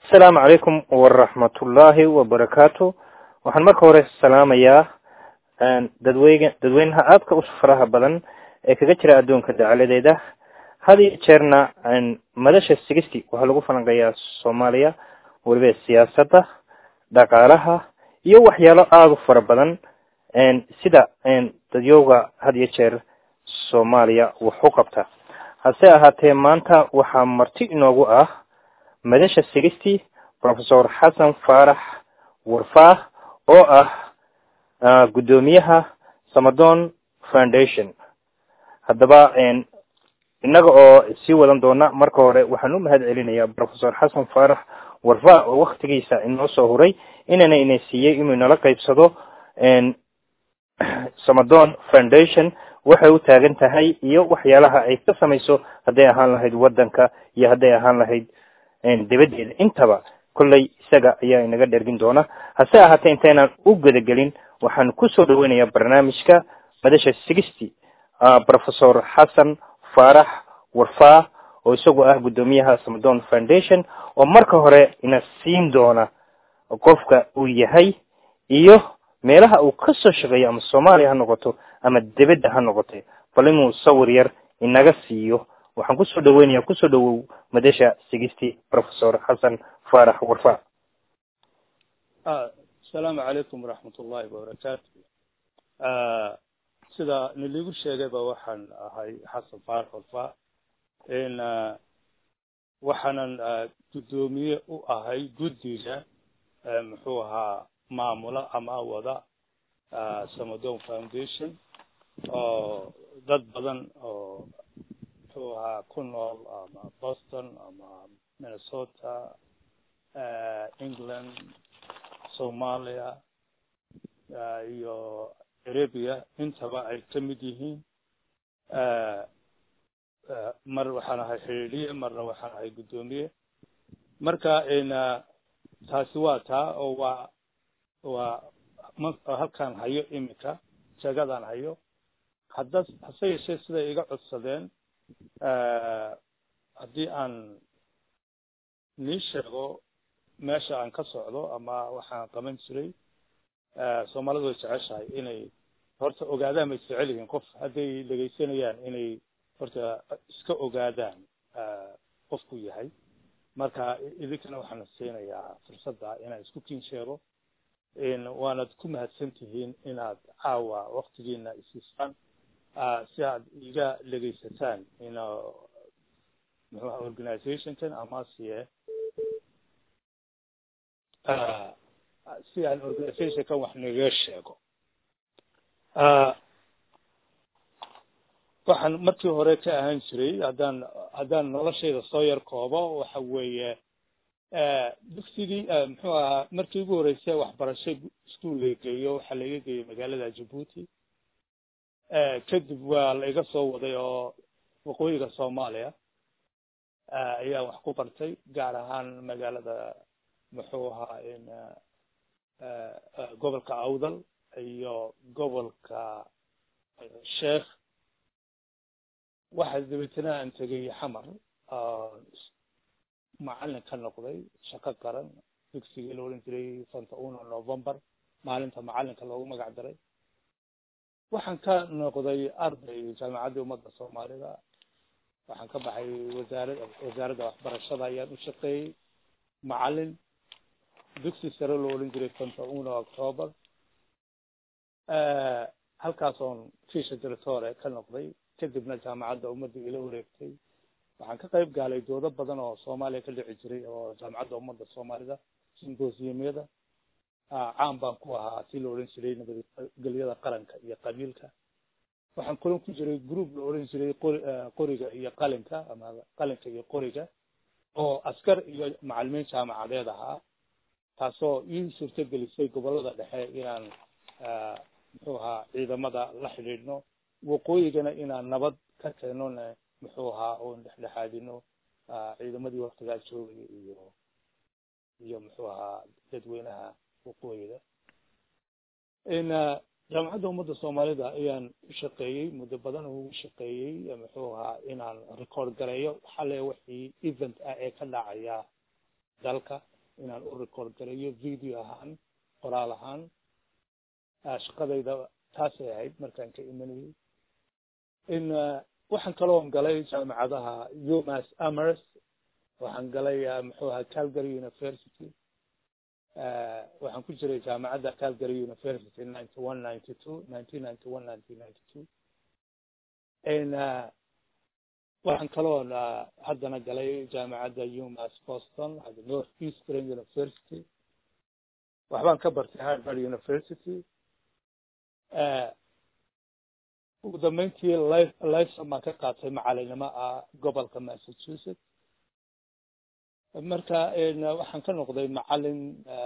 asalaamu calaykum waraxmatullaahi wabarakaatu waxaan marka hore salaamayaa dadweyne dadweynaha aadka u faraha badan ee kaga jira adduunka dacaladeeda had iyo jeerna madasha sigisty waxaa lagu falanqeeyaa soomaaliya weliba siyaasadda dhaqaalaha iyo waxyaalo aada u fara badan sida dadyowga had iyo jeer soomaaliya wax u qabta hase ahaatee maanta waxaa marti inoogu ah madasha sigisty professor xasan faarax warfaah oo ah guddoomiyaha samadon foundation haddaba innaga oo sii wadan doona marka hore waxaan u mahad celinayaa professor xasan faarax warfaah oo waktigiisa inoo soo huray inana ina siiyey inuu inala qaybsado samadon foundation waxay u taagan tahay iyo waxyaalaha ay ka samayso hadday ahaan lahayd waddanka iyo hadday ahaan lahayd dabadeeda intaba kolley isaga ayaa inaga dhergin doona hase ahaatee intaynaan u gudagelin waxaan kusoo dhaweynayaa barnaamijka madasha sigisty professor xasan faarax warfaah oo isagu ah guddoomiyaha samadon foundation oo marka hore ina siin doona qofka uu yahay iyo meelaha uu kasoo shaqeeyo ama soomaaliya ha noqoto ama debedda ha noqote bal inuu sawir yar inaga siiyo waxaan kusoo dhaweynaya kusoo dhawow madasha sigisty professor xasan faarax warfa asalaamu calaykum waraxmat ullahi wabarakaatu sida niligu sheegayba waxaan ahay xasan faarax warfa in waxaanan guddoomiye u ahay guddiga muxuu ahaa maamula ama wada samadon foundation oo dad badan oo muxuu ahaa ku nool ama boston ama minnesota england somalia iyo arabia intaba ay ka mid yihiin mar waxaan ahay xidhiidhiye marna waxaan ahay guddoomiye marka taasi waa taa oo waa waa halkaan hayo iminka jeegadaan hayo hadda hase yeeshee siday iga codsadeen haddii aan nii sheego meesha aan ka socdo ama waxaan qaban jiray soomaalidu way jeceshahay inay horta ogaadaan bay jecel yihiin qof hadday dhegaysanayaan inay horta iska ogaadaan qofku yahay marka idinkana waxaan siinayaa fursadda inaan isku kiin sheego waanad ku mahadsan tihiin inaad caawa waktigiina isiisaan si aad iga dhegaysataan in muxuuha organizationkan amase si aan organizationkan wax nagaga sheego waxaan markii hore ka ahaan jiray haddaan haddaan noloshayda soo yar koobo waxa weeye dugsigii muxuu ahaa markii ugu horreysay waxbarasho iskuol laga geeyo waxaa laiga geeyey magaalada jabuuti kadib waa la iga soo waday oo waqooyiga soomaaliya ayaan wax ku bartay gaar ahaan magaalada muxuu ahaa in gobolka awdal iyo gobolka sheekh waxaa dabeetana aan tegay xamar macalin ka noqday shaqo qaran dugsigii la odhan jiray santa uno november maalinta macalinka loogu magac daray waxaan ka noqday arday jaamacadda ummadda soomaalida waxaan ka baxay wasaarada wasaaradda waxbarashada ayaan u shaqeeyey macalin dugsi sare loo odhan jiray santa uno october halkaas oon fisha directore ka noqday kadibna jaamacadda ummadda ila wareegtay waxaan ka qayb gaalay doodo badan oo soomaaliya ka dhici jiray oo jaamacadda ummadda soomaalida symbosiumyada caan baan ku ahaa si la odhan jiray nabadgelyada qaranka iyo qabiilka waxaan kulan ku jiray group la odhan jiray qori qoriga iyo qalinka ama qalinka iyo qoriga oo askar iyo macalimiin jaamacadeed ahaa taasoo ii suurto gelisay gobolada dhexe inaan muxuu ahaa ciidamada la xidhiidhno waqooyigana inaan nabad ka keenona muxuu ahaa oon dhexdhexaadino ciidamadii waktigaa joogaya iyo iyo muxuu ahaa dadweynaha waqooyiga in jaamacadda ummadda soomaalida ayaan u shaqeeyey muddo badan ugu shaqeeyey muxuu ahaa inaan record gareeyo xale wixii event ah ee ka dhacaya dalka inaan u record gareeyo video ahaan qoraal ahaan shaqadayda taasay ahayd markaan ka imanayay in waxaan kaloon galay jaamacadaha umas amers waxaan galay muxuu ahaa calgary university waxaan ku jiray jaamacadda calgary university ninety one ninety two nineteen ninety one nineteen ninety two waxaan kaloon haddana galay jaamacadda umas boston north eastern university waxbaan ka bartay harvard university ugu dambeyntii life lifeson baan ka qaatay macalinimo ah gobolka massachusetts marka waxaan ka noqday macalin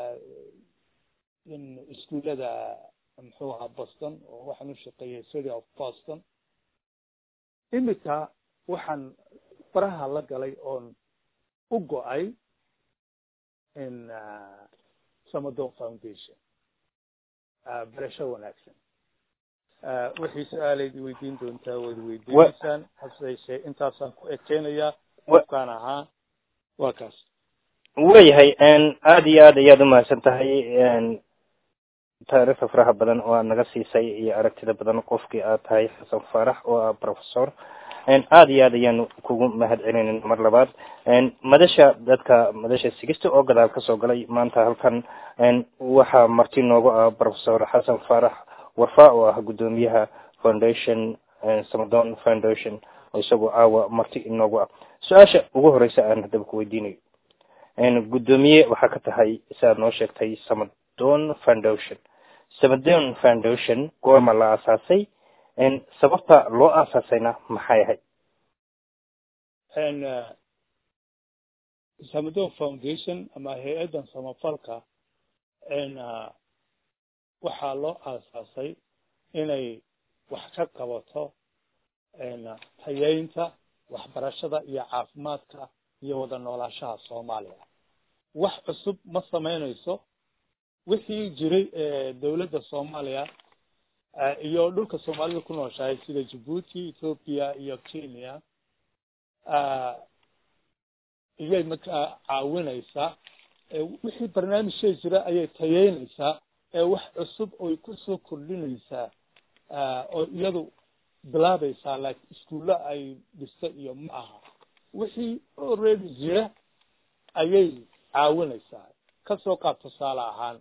iskuullada muxuu ahaa boston oo waxaan u shaqeeyay city of boston imika waxaan faraha la galay oon u go-ay in samadon foundation barasho wanaagsan wixii su-aalayd weydiin doontaa waad weydiinaysaan hase yeeshee intaasaan ku ekeynayaa qofkaan ahaa waa kaas wayahay aada iyo aad ayaad umahadsan tahay taariikhda faraha badan oo aad naga siisay iyo aragtida badan qofkii aad tahay xasan faarax oo ah professor aada iyo aad ayaanu kugu mahad celinayna mar labaad madasha dadka madasha sigista oo gadaal kasoo galay maanta halkan waxaa marti noogu ah professor xasan faarax warfa oo ah guddoomiyaha foundation samadon foundation oo isagoo caawa marti inoogu ah su-aasha ugu horeysa aan haddaba ku weydiinayo guddoomiye waxaa ka tahay siaad noo sheegtay samadon foundation samadon foundation goorma la aasaasay sababta loo aasaasayna maxay ahayd samadon foundation ama hay-addan samafalka waxaa loo aasaasay inay wax ka qabato tayeynta waxbarashada iyo caafimaadka iyo wada noolaashaha soomaaliya wax cusub ma samaynayso wixii jiray dawladda soomaaliya iyo dhulka soomaalida ku nooshahay sida jabuuti ethoopia iyo kenya iyay markaa caawinaysaa wixii barnaamijshay jira ayay tayeynaysaa ee wax cusub oy kusoo kordhinaysaa oo iyadu bilaabaysaa like iskuulle ay dhista iyo ma aha wixii already jira ayay caawinaysaa kasoo qaab tusaale ahaan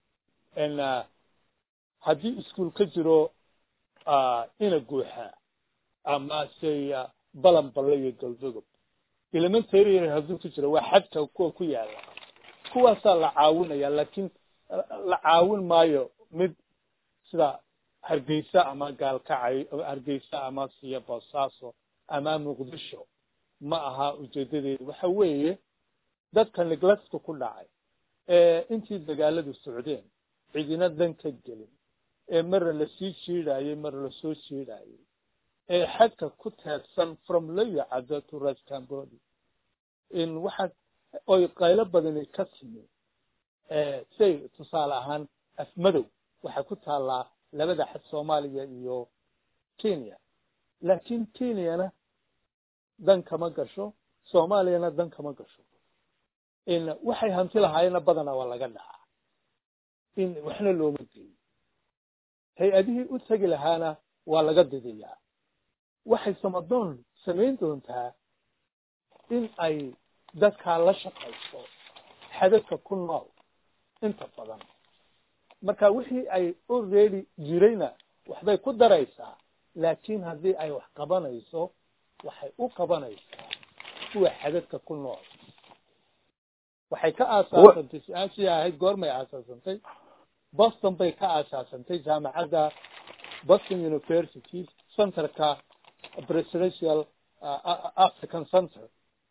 n haddii iskuol ka jiro ina guuxa ama say balan balle iyo galdogob elementary hadduu ku jiro waa xadka kuwa ku yaala kuwaasaa la caawinaya laakiin la caawin maayo mid sida hargeysa ama gaalkacay hargeysa ama siya boosaaso ama muqdisho ma aha ujeedadeedu waxa weeye dadka neglectka ku dhacay ee intii dagaaladu socdeen cidina dan ka gelin ee marna lasii jiidhaayey marna lasoo jiidhaayey ee xadka ku teedsan from loyacado to ras cambody in waxa oy qaylo badani ka timi say tusaale ahaan afmadow waxay ku taallaa labada xad soomaaliya iyo kenya laakiin kenyana dan kama gasho soomaaliyana dan kama gasho in waxay hanti lahaayeenna badana waa laga dhacaa in waxna looma geeyo hay-adihii u tegi lahaana waa laga didiyaa waxay samadoon samayn doontaa in ay dadkaa la shaqayso xadadka ku nool inta badan marka wixii ay already jirayna waxbay ku daraysaa laakiin haddii ay wax qabanayso waxay u qabanaysaa kuwa xadadka ku nool waxay ka aasaasantay su-aashii ahayd goormay aasaasantay boston bay ka aasaasantay jaamacadda boston university centerka presidential african center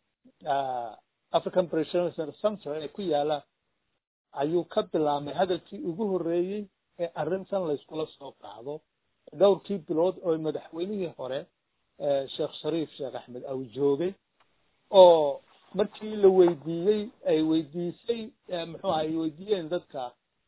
african presidential center ee ku yaala ayuu ka bilaabmay hadalkii ugu horreeyey ee arrintan layskula soo qaado dhowrkii bilood oo madaxweynihii hore sheekh shariif sheekh axmed aw joogay oo markii la weydiiyey ay weydiisay muxuu ay weydiiyeen dadka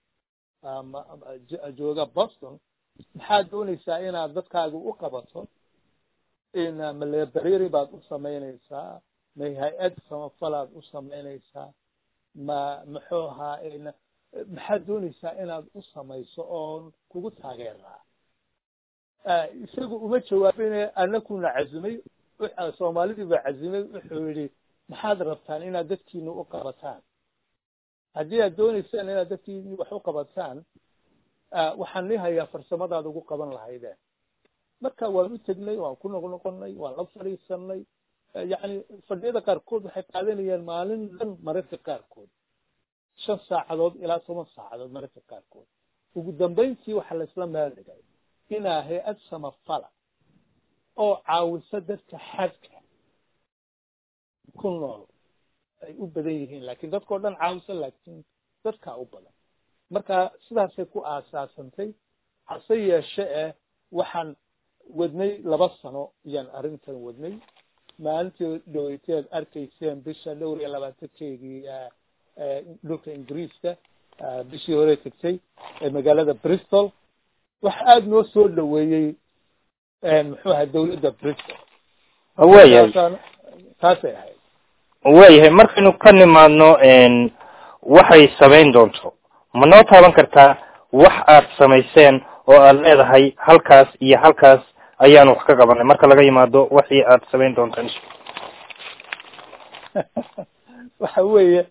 jooga boston maxaad doonaysaa inaad dadkaaga u qabato in malebereri baad u samaynaysaa may hay-ad samafalaad u samaynaysaa ma muxuu ahaa maxaad doonaysaa inaad u samayso oon kugu taageeraa isagu uma jawaabine anakuna cazimay soomaalidii baa cazimay wuxuu yihi maxaad rabtaan inaad dadkiina u qabataan haddii aad doonaysaan inaad dadkiini wax u qabataan waxaan nii hayaa farsamadaad ugu qaban lahaydeen marka waan u tegnay waan ku noqnoqonay waan la fadhiisanay yacni fadhiyada qaarkood waxay qaadanayaan maalin dhan mararka qaarkood shan saacadood ilaa toban saacadood mararka qaarkood ugu dambayntii waxaa laisla meeldhigay inaa hay-ad samafala oo caawisa dadka xadka ku nool ay u badan yihiin lakin dadkao dhan caawisa laakiin dadkaa u badan marka sidaasay ku aasaasantay hase yeeshe eh waxaan wadnay laba sano ayaan arrintan wadnay maalintii dhaweyteed arkayseen bisha dhowr iyo labaatankeygii dhulka ingiriiska bishii hore tegtay ee magaalada bristol waxa aada noo soo dhaweeyey muxuu ahay dawladda bristol waayahay taasay ahayd waayahay markaynu ka nimaadno waxay samayn doonto ma noo taaban kartaa wax aad samayseen oo aad leedahay halkaas iyo halkaas ayaan wax ka qabanay marka laga yimaado waxii aad samayn doontaan waxa weeye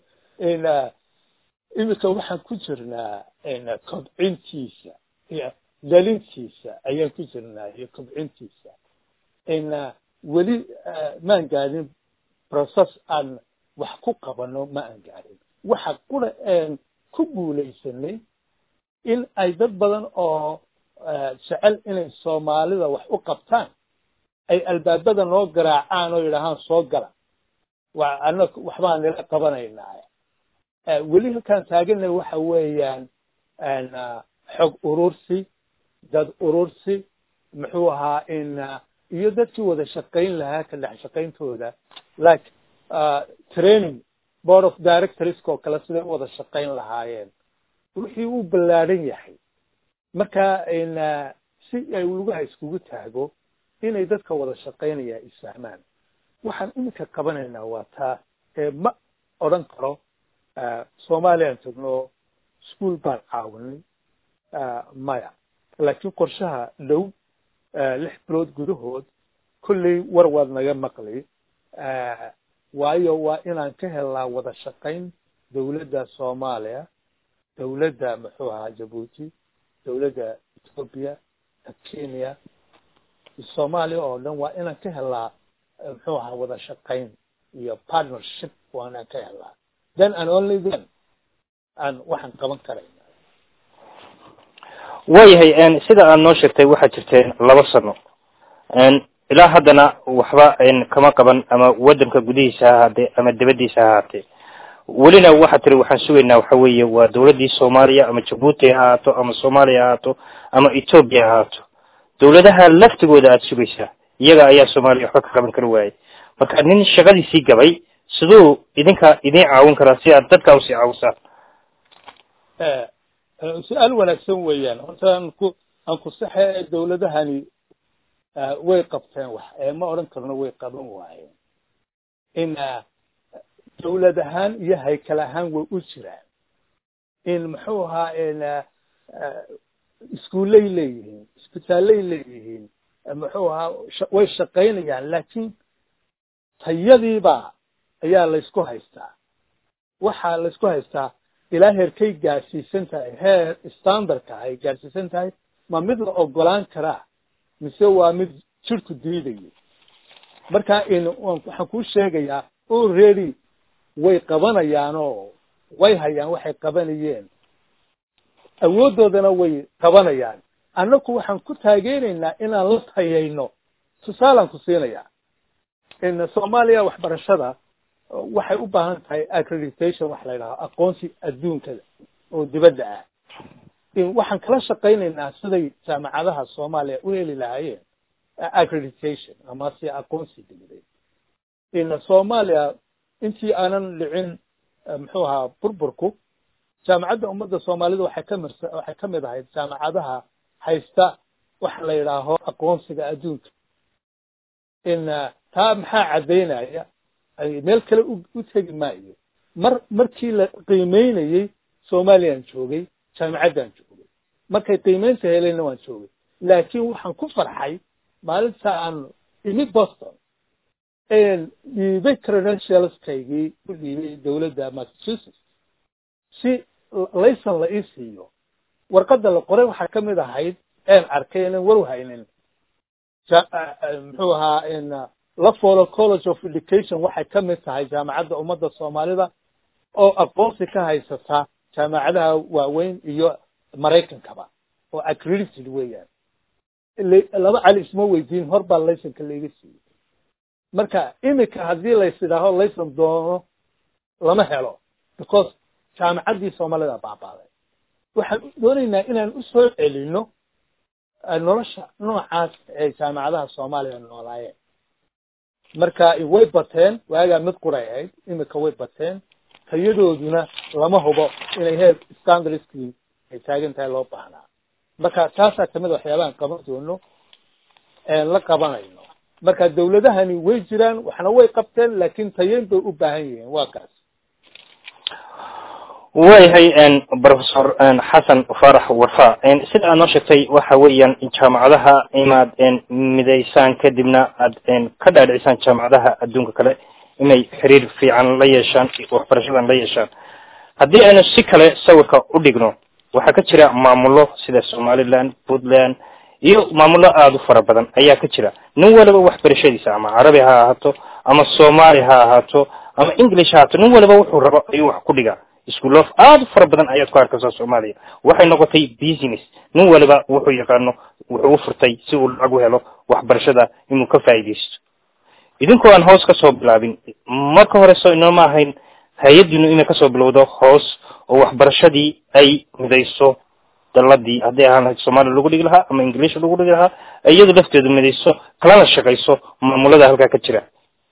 imika waxaan ku jirnaa kobcintiisa iyo dalintiisa ayaan ku jirnaa iyo kobcintiisa weli maan gaadin process aan wax ku qabano ma aan gaadin waxa qura een ku guulaysanay in ay dad badan oo jecel inay soomaalida wax u qabtaan ay albaabada noo garaacaan oo yidhaahaan soo gala wa ana waxbaan nila qabanaynaa weli halkaan taaganay waxa weeyaan xog urursi dad urursi muxuu ahaa in iyo dadkii wada shaqayn lahaa ka dhex shaqayntooda like training board of directorska oo kale siday u wada shaqayn lahaayeen wixii uu ballaadhan yahay marka si ay lugaha iskugu taago inay dadka wada shaqaynaya isfahmaan waxaan iminka qabanaynaa waa taa ee ma odran karo soomaaliyaan tagno school baan caawinay maya laakiin qorshaha dhow lix bilood gudahood kolley war waad naga maqli waayo waa inaan ka helnaa wada shaqayn dawladda soomaaliya dawladda muxuu ahaa jabuuti dawladda ethoopia kenya soomaaliya oo dhan waa inaan ka helnaa muxuu ahaa wada shaqayn iyo partnership waa inaan ka helnaa then and only then aan waxaan qaban karayna waayahay sida aad noo sheegtay waxaad jirteen laba sano ilaa haddana waxba kama qaban ama waddanka gudihiisa ha ahaatee ama dibaddiisa ha ahaatee welina waxaad tiri waxaan sugaynaa waxa weeye waa dawladdii soomaaliya ama jabuuti ha ahaato ama soomaaliya ha ahaato ama ethoopia ha ahaato dawladaha laftigooda aada sugaysaa iyaga ayaa soomaaliya waxba ka qaban kari waayay marka nin shaqadiisii gabay siduu idinka idiin caawin karaa si aad dadka usii caawisaan su-aal wanaagsan weeyaan horta aan ku aan ku saxe dawladahani way qabteen wax ma odhan karno way qaban waayeen in dawlad ahaan iyo haykal ahaan way u jiraan in muxuu ahaa in iskuullay leeyihiin isbitaallay leeyihiin muxuu ahaa way shaqaynayaan laakiin tayadiiba ayaa laysku haystaa waxaa laysku haystaa ilaa heerkay gaadhsiisan tahay heer standardka ay gaadhsiisan tahay ma mid la ogolaan karaa mise waa mid jirku diidayo marka in waxaan kuu sheegayaa already way qabanayaanoo way hayaan waxay qabanayeen awooddoodana way qabanayaan annaku waxaan ku taageeraynaa inaan la tayayno tusaalaan ku siinayaa in soomaaliya waxbarashada waxay u baahan tahay accreditation waxa la yidhaha aqoonsi adduunkada oo dibadda ah waxaan kala shaqaynaynaa siday jaamacadaha soomaaliya u heli lahaayeen accreditation ama si aqoonsi dibadeed in soomaaliya intii aanan dhicin muxuu ahaa burburku jaamacadda ummadda soomaalida waxay kamid waxay ka mid ahayd jaamacadaha haysta waxa la yidhaaho aqoonsiga adduunka in taa maxaa caddaynaya meel kale u tegi maayo mar markii la qiimeynayey soomaaliyaan joogay jaamicaddaan joogay markay qiimeynta helayna waan joogay laakiin waxaan ku farxay maalinta aan imi boston dhiibay credentialskaygii ku dhiibay dowladda massachusetts si layson la ii siiyo warqadda la qoray waxaa ka mid ahayd een arkay inan war haynin muxuu ahaa lafolo college of education waxay ka mid tahay jaamacadda ummadda soomaalida oo aqoonsi ka haysata jaamacadaha waaweyn iyo maraykankaba oo accredited weeyaan laba cali isma weydiin hor baa laysonka laiga siiyey marka imika haddii lays idhaaho layson doono lama helo because jaamacaddii soomaalida baabaaday waxaan doonaynaa inaan usoo celino nolosha noocaas ee jaamacadaha soomaaliya noolaayeen marka way bateen waagaa mid quray ahayd imika way bateen tayadooduna lama hubo inay heer standardskii ay taagan tahay loo baahnaa marka taasaa kamid a waxyaabahan qaban doono la qabanayno marka dawladahani way jiraan waxna way qabteen laakiin tayeyn bay u baahan yihiin waa kaas waayahay professor xasan farax warfa sida aad noo sheegtay waxa weeyaan jaamacadaha inaad midaysaan kadibna aad ka dhaadhicisaan jaamacadaha adduunka kale inay xiriir fiican la yeeshaan waxbarashadan la yeeshaan haddii aynu si kale sawirka u dhigno waxaa ka jira maamulo sida somaliland puntland iyo maamulo aada u fara badan ayaa ka jira nin waliba waxbarashadiisa ama carabi ha ahaato ama soomaali ha ahaato ama english ha ahaato nin waliba wuxuu rabo ayuu wax ku dhigaa iskuulof aada u fara badan ayaad ku arkaysaa soomaaliya waxay noqotay business nin waliba wuxuu yaqaano wuxuu u furtay si uu lacag u helo waxbarashada inuu ka faa'iidaysto idinkoo aan hoos kasoo bilaabin marka hore so inooma ahayn hay-addiinu inay kasoo bilowdo hoos oo waxbarashadii ay midayso daladii haddii ahaan lahayd soomaaliya lagu dhigi lahaa ama ingilish lagu dhigi lahaa iyadu lafteedu midayso kalana shaqayso maamulada halkaa ka jira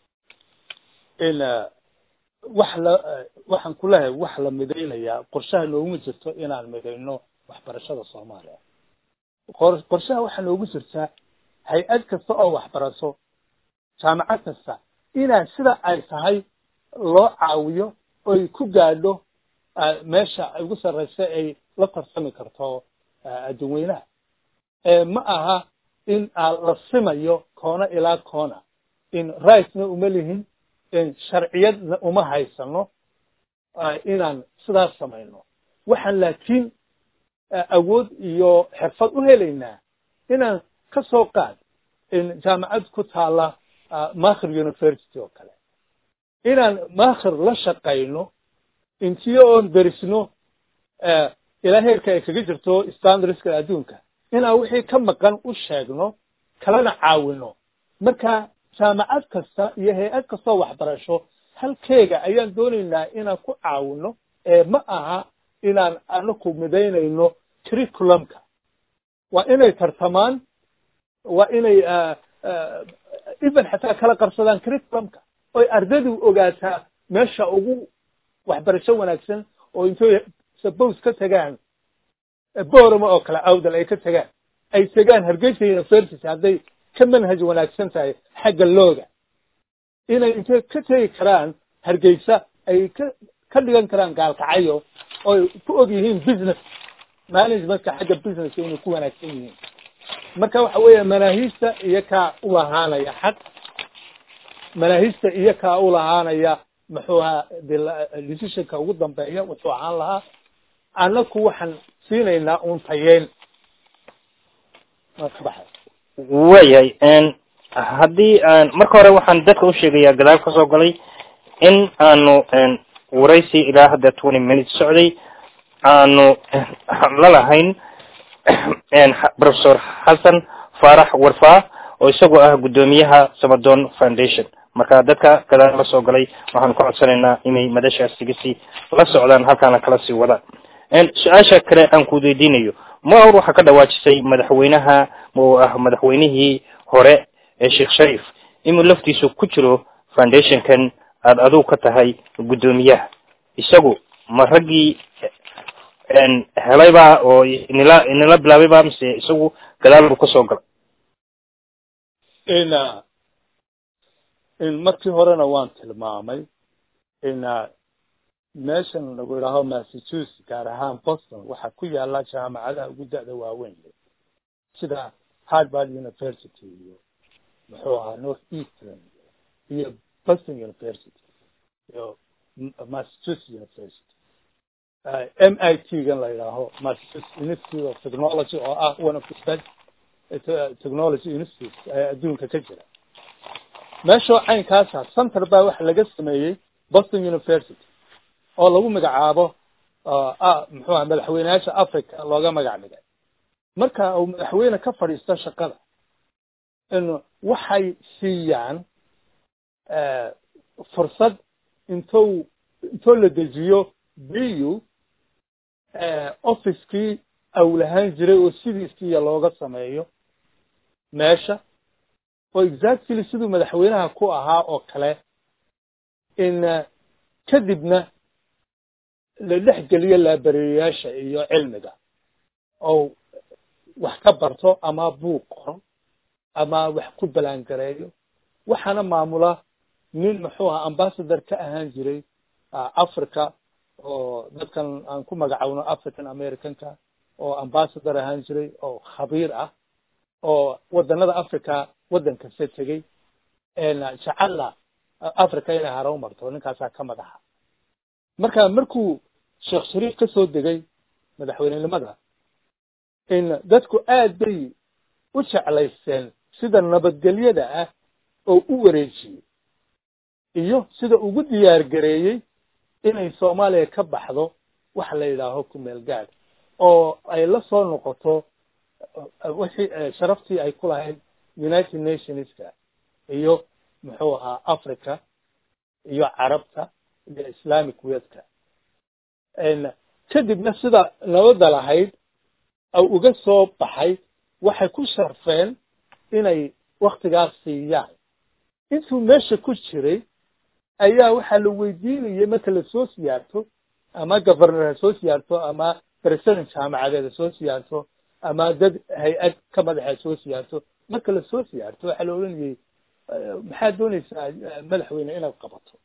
wax la waxaan ku leeyahay wax la midaynayaa qorshaha nooguma jirto inaan midayno waxbarashada soomaaliya qorshaha waxaa noogu jirtaa hay-ad kasta oo waxbaraso jaamacad kasta inaan sida ay tahay loo caawiyo oy ku gaadho meesha ugu sarraysa ay la tarsami karto adduunweynaha ma aha in la simayo koona ilaa koona in rightna uma lihin in sharciyadna uma haysano inaan sidaas samayno waxaan laakiin awood iyo xirfad u helaynaa inaan ka soo qaad in jaamacad ku taala makhir university oo kale inaan makhir la shaqayno intiyo oon derisno ilaa heerka ay kaga jirto standardska adduunka inaan wixii ka maqan u sheegno kalana caawino marka jaamacad kasta iyo hay-ad kastoo waxbarasho halkeega ayaan doonaynaa inaan ku caawino ee ma aha inaan anaku midaynayno curriculumka waa inay tartamaan waa inay even xataa kala qarsadaan curriculumka oy ardaydu ogaataa meesha ugu waxbarasho wanaagsan oo intooy suppose ka tagaan borama oo kale awdal ay ka tagaan ay tagaan hargeysa university hadday ka manhaj wanaagsan tahay xagga looga inay intay ka tegi karaan hargeysa ay ka ka dhigan karaan gaalkacyo oy ku og yihiin business managementka xagga businesska inay ku wanaagsan yihiin marka waxa weeya manaahiista iyo kaa u lahaanaya xaq manaahiista iyo kaa u lahaanaya muxuu ahaa decisionka ugu dambeeya wuxuu ahaan lahaa annaku waxaan siinaynaa uun tayeyn kabaxay waayahay haddii aan marka hore waxaan dadka u sheegayaa gadaal kasoo galay in aanu waraysi ilaa hadda twenty minutes socday aanu la lahayn professor xasan faarax warfa oo isagoo ah guddoomiyaha samadon foundation marka dadka gadaal la soo galay waxaanu ka codsanaynaa inay madashaas sigasi la socdaan halkaana kala sii wadaan su-aasha kale aan ku weydiinayo maor waxaa ka dhawaajisay madaxweynaha oo ah madaxweynihii hore ee sheekh sharif inuu laftiisu ku jiro foundationkan aada adigu ka tahay guddoomiyaha isagu ma raggii helayba oo inila inila bilaabayba mise isagu gadaal buu kasoo galay in in markii horena waan tilmaamay in meeshan lagu idhaaho massachusetts gaar ahaan boston waxaa ku yaala jaamacadaha ugu da-da waaweyn sida harvard university iyo muxuu ahaa north eastern iyo boston university iyo massachusetts university m i t gan la yidhaaho massachusetts institute of technology oo ah one of the best technology institutes ee adduunka ka jira meeshoo caynkaasa center baa waxa laga sameeyey boston university oo lagu magacaabo muxuu aha madaxweyneyaasha africa looga magac dhigay marka uu madaxweyne ka fadhiisto shaqada in waxay siiyaan fursad intou intoo la dejiyo bu officekii awlahaan jiray oo sidiisiiya looga sameeyo meesha oo exactly siduu madaxweynaha ku ahaa oo kale in kadibna la dhex geliyo laabareeyayaasha iyo cilmiga oo wax ka barto ama buug qoro ama wax ku balaangareeyo waxaana maamula nin muxuu aha ambassador ka ahaan jiray africa oo dadkan aan ku magacawno african americanka oo ambassador ahaan jiray oo khabiir ah oo wadanada africa waddan kasta tegey jacalla africa inay haro marto ninkaasaa ka madaxa marka markuu sheekh shariif ka soo degay madaxweynenimada in dadku aad bay u jeclaysteen sida nabadgelyada ah oo u wareejiyey iyo sida ugu diyaar gareeyey inay soomaaliya ka baxdo waxa la yidhaaho kumeel gaad oo ay la soo noqoto wixii sharaftii ay ku lahayd united nationska iyo muxuu ahaa africa iyo carabta iyo islamic wedka kadibna sida nabadda lahayd au uga soo baxay waxay ku sharfeen inay waktigaas siiyaan intuu meesha ku jiray ayaa waxaa la weydiinayay marka lasoo siyaarto ama governor ha soo siyaarto ama president jaamacadeed ha soo siyaarto ama dad hay-ad ka madax ha soo siyaarto marka lasoo siyaarto waxaa la odhanayay maxaad doonaysaa madaxweyne inaad qabato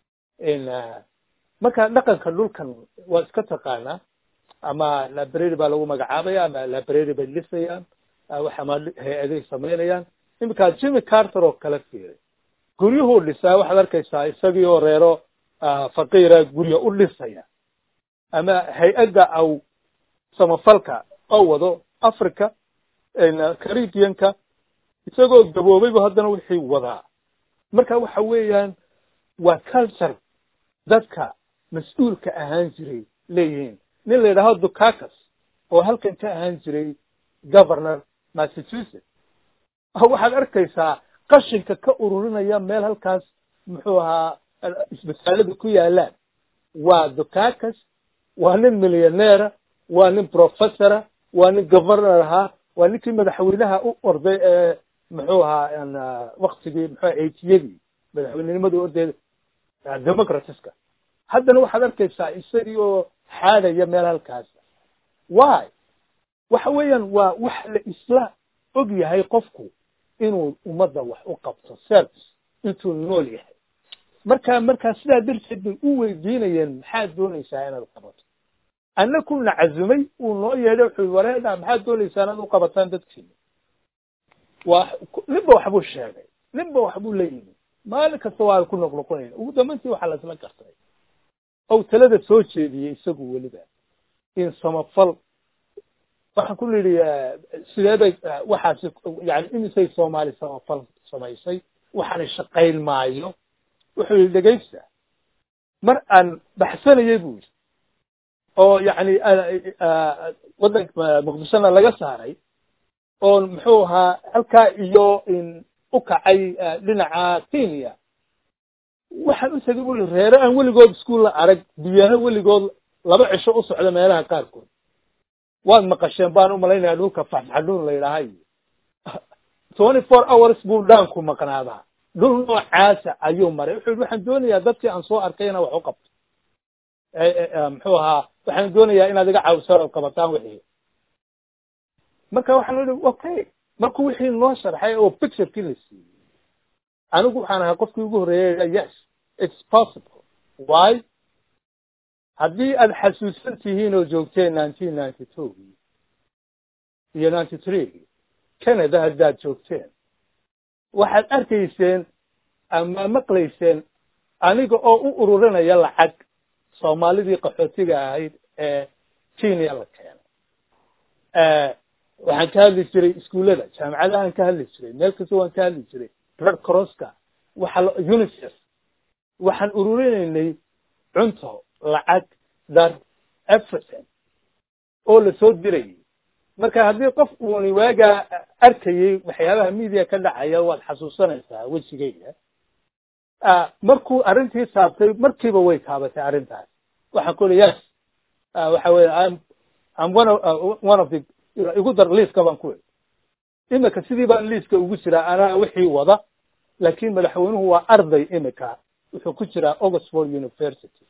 marka dhaqanka dhulkan waa iska taqaanaa ama library baa lagu magacaabaya ama library bay dhisayaan ama hay-aday samaynayaan iminkaa jimmy carter oo kala fiiray guryuhuu dhisaa waxaad arkaysaa isagii oo reero faqiira guryo u dhisaya ama hay-adda aw samafalka oo wado africa caribianka isagoo gaboobayba haddana wixii wadaa marka waxa weeyaan waa culture dadka mas-uulka ahaan jiray leeyihiin nin la yidhaaho ducakas oo halkan ka ahaan jiray governor massachusetts waxaad arkaysaa qashinka ka ururinaya meel halkaas muxuu ahaa isbitaalada ku yaalaan waa ducakas waa nin millioneera waa nin professora waa nin governor ahaa waa ninkii madaxweynaha u orday ee muxuu ahaa waktigii muxua eightiyadii madaxweynenimadii ordeeda democratska haddana waxaad arkaysaa isagii oo xaadaya meel halkaas why waxa weeyaan waa wax la isla og yahay qofku inuu ummadda wax u qabto service intuu nool yahay marka markaa sidaa darteed bay u weydiinayeen maxaad doonaysaa inaad qabato anna kuna cazumay uu noo yeedhay wuxuu wareeda maxaad doonaysaa inaad u qabataan dadkiina waa ninba waxbuu sheegay ninba waxbuu la yimi maalin kasta waa ku noqnoqonayna ugu dambayntii waxaa la isla gartay ou talada soo jeediyey isagu weliba in samafal waxaan ku nidhi sidee bay waxaasi yani imisay soomaali samafal samaysay waxaana shaqayn maayo wuxuu yihi dhegaysta mar aan baxsanayay bu yidhi oo yani waddanka muqdishona laga saaray oo muxuu ahaa halkaa iyo u kacay dhinaca kenya waxaan u tegay buli reere aan weligood iskuol la arag biyana weligood laba cisho u socda meelaha qaarkood waad maqasheen baan umalaynaya dhulka faxfaxdhuun la yidhaahay twenty four hours buu dhaanku maqnaadaa dhul noocaasa ayuu maray wuxuu yihi waxaan doonayaa dadkii aan soo arkay inaan wax u qabto muxuu ahaa waxaan doonayaa inaad iga caawisaan ood qabataan wixii marka waxaan ihi okay markuu wixii noo sharxay oo picturekii la siiyey anigu waxaan ahaa qofkii ugu horreeyay yes it's possible why haddii aada xasuusan tihiin oo joogteen nineteen ninety two iyo ninety three canada haddaad joogteen waxaad arkayseen ama maqlayseen aniga oo u ururinaya lacag soomaalidii qaxootiga ahayd ee kenya la keenay waxaan ka hadli jiray iskuullada jaamacadahaan ka hadli jiray meel kasta waan ka hadli jiray red crosska waxa unicef waxaan ururinaynay cunto lacag dar everything oo lasoo dirayay marka haddii qof uuni waagaa arkayay waxyaabaha media ka dhacaya waad xasuusanaysaa wejigayga markuu arrintii saabtay markiiba way taabatay arrintaas waxaan ku uli yes waxa weye im im one of one of the igu dar liiska baan ku iri imika sidii baan liiska ugu jiraa anaa wixii wada laakin madaxweynuhu waa arday imika wuxuu ku jiraa oxford university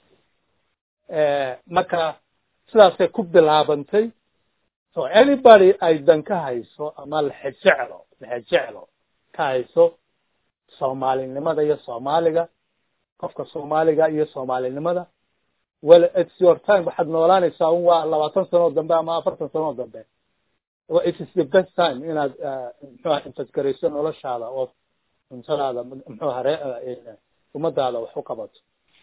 marka sidaasay ku bilaabantay so anybody ay dan ka hayso ama lexejeclo lexejeclo ka hayso soomaalinimada iyo soomaaliga qofka soomaaliga iyo soomaalinimada well it's your time waxaad noolaanaysaa un waa labaatan sanoo dambe ama afartan sanoo dambe it is the best time inaad mxuha intasgarayso noloshaada oo cuntadaada mxuha ree ummadaada wax u qabato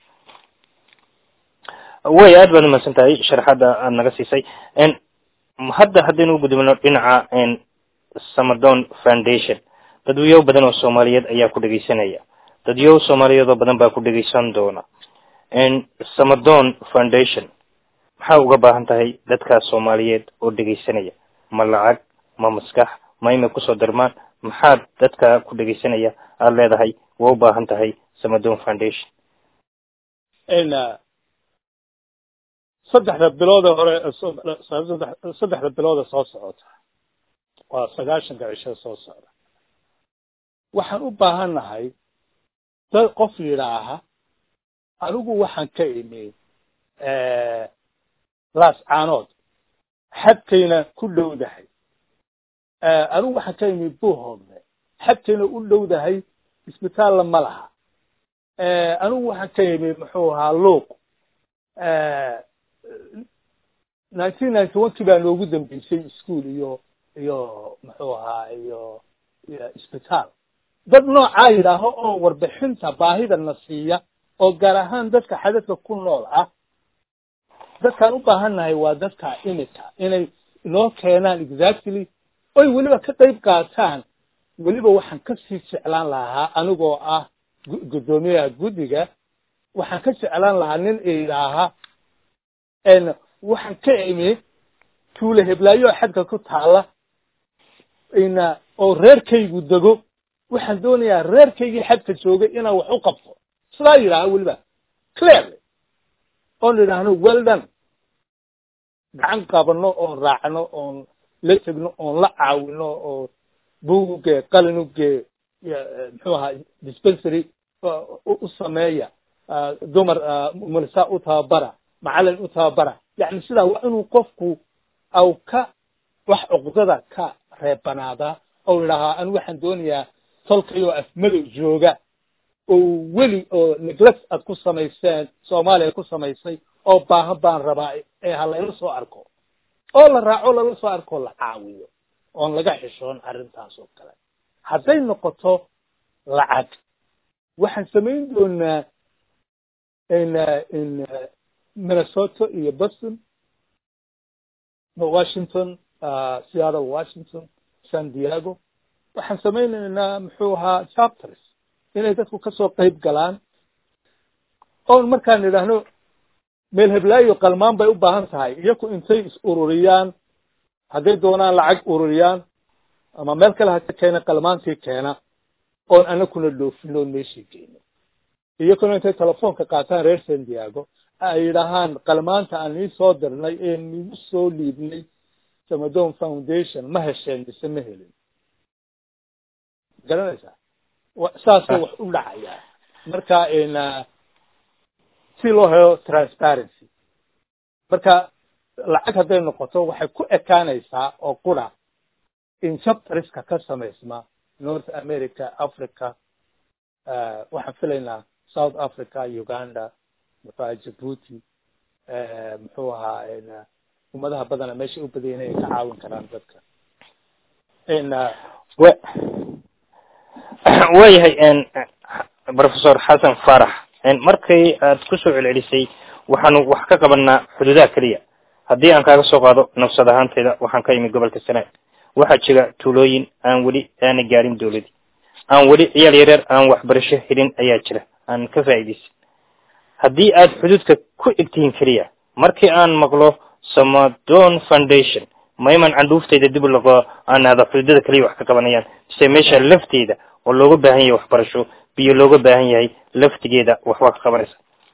way aad baad umadsan tahay sharaxadda aada naga siisay hadda haddaynu u gudubno dhinaca samadon foundation dadwyow badan oo soomaaliyeed ayaa ku dhegeysanaya dadyow soomaaliyeed oo badan baa ku dhegeysan doona samadon foundation maxaa uga baahan tahay dadkaas soomaaliyeed oo dhegeysanaya ma lacag ma maskax ma imay kusoo darmaan maxaad dadka ku dhegeysanaya aada leedahay waa u baahan tahay samadon foundation saddexda bilooda hore saddexda bilooda soo socota waa sagaashanka cisho soo socda waxaan u baahan nahay dad qof yidhaaha anigu waxaan ka imi laas caanood xadkayna ku dhowdahay anigu waxaan ka imi buuhoodle xadkayna u dhowdahay isbitaalla ma laha anigu waxaan ka imi muxuu ahaa luuq nineteen ninety one kii baa noogu dambeysay ischool iyo iyo muxuu ahaa iyo isbitaal dad noocaa yidhaaho oo warbixinta baahida na siiya oo gaar ahaan dadka xadadka ku nool ah dadkaan u baahan nahay waa dadka imika inay inoo keenaan exactly oy weliba ka qayb qaataan weliba waxaan kasii jeclaan lahaa anigoo ah guddoomiyaha guddiga waxaan ka jeclaan lahaa nin idhaaha waxaan ka imi tuule heblaayo xadka ku taala ina oo reerkaygu dego waxaan doonayaa reerkaygii xadka joogay inaan wax u qabto sidaa yidhaaha weliba clearly oon idhaahno well done gacan qabano oon raacno oon la tegno oon la caawino oo buugugee qalinugee muxuu ahaa dispensary u sameeya dumar mulisa u tababara macalin u tababara yani sidaa waa inuu qofku aw ka wax cuqdada ka reebanaadaa ou idhaahaa anu waxaan doonayaa tolkayoo afmadow jooga oo weli oo neglect aad ku samayseen soomaaliya ku samaysay oo baahan baan rabaa ee ha layla soo arko oo la raaco lala soo arkoo la caawiyo oon laga xishoon arrintaas oo kale hadday noqoto lacag waxaan samayn doonaa in in minnesota iyo boston washington seattle washington san diego waxaan samaynaynaa muxuu ahaa chapters inay dadku kasoo qayb galaan oon markaan idhaahno meel heblaayo qalmaan bay u baahan tahay iyaku intay is ururiyaan hadday doonaan lacag ururiyaan ama meel kale haka keena qalmaantii keena oon anakuna dhoofino oon meeshii geyno iyakuna intay telefoonka qaataan reer san diego ay yidhaahaan qalmaanta aan ii soo dirnay ee nigu soo liibnay samadon foundation ma hesheen mise ma helin garanaysaa saasay wax u dhacayaa marka si loo helo transparency marka lacag hadday noqoto waxay ku ekaanaysaa oo qura in chapteriska ka samaysma north america africa waxaan filaynaa south africa uganda muxuaha jabuuti muxuu ahaa ummadaha badana meesha u badayeen ay ka caawin karaan dadka waayahay professor xasan farax markay aad kusoo celcelisay waxaanu wax ka qabanaa xuduudaha keliya haddii aan kaaga soo qaado nafsad ahaanteyda waxaan ka imid gobolka sanaag waxaa jira tuulooyin aan weli aana gaarin dawladii aan weli ciyaal yareer aan waxbarasho helin ayaa jira aan ka faa'iidaysan haddii aad xuduudka ku egtihiin keliya markii aan maqlo samadon foundation mayman candhuufteyda dib laqo aan ahda xuduudada keliya wax ka qabanayaan mise meesha lafteeda oo looga baahan yahay waxbarasho biyo looga baahan yahay laftigeeda waxbaa ka qabanaysa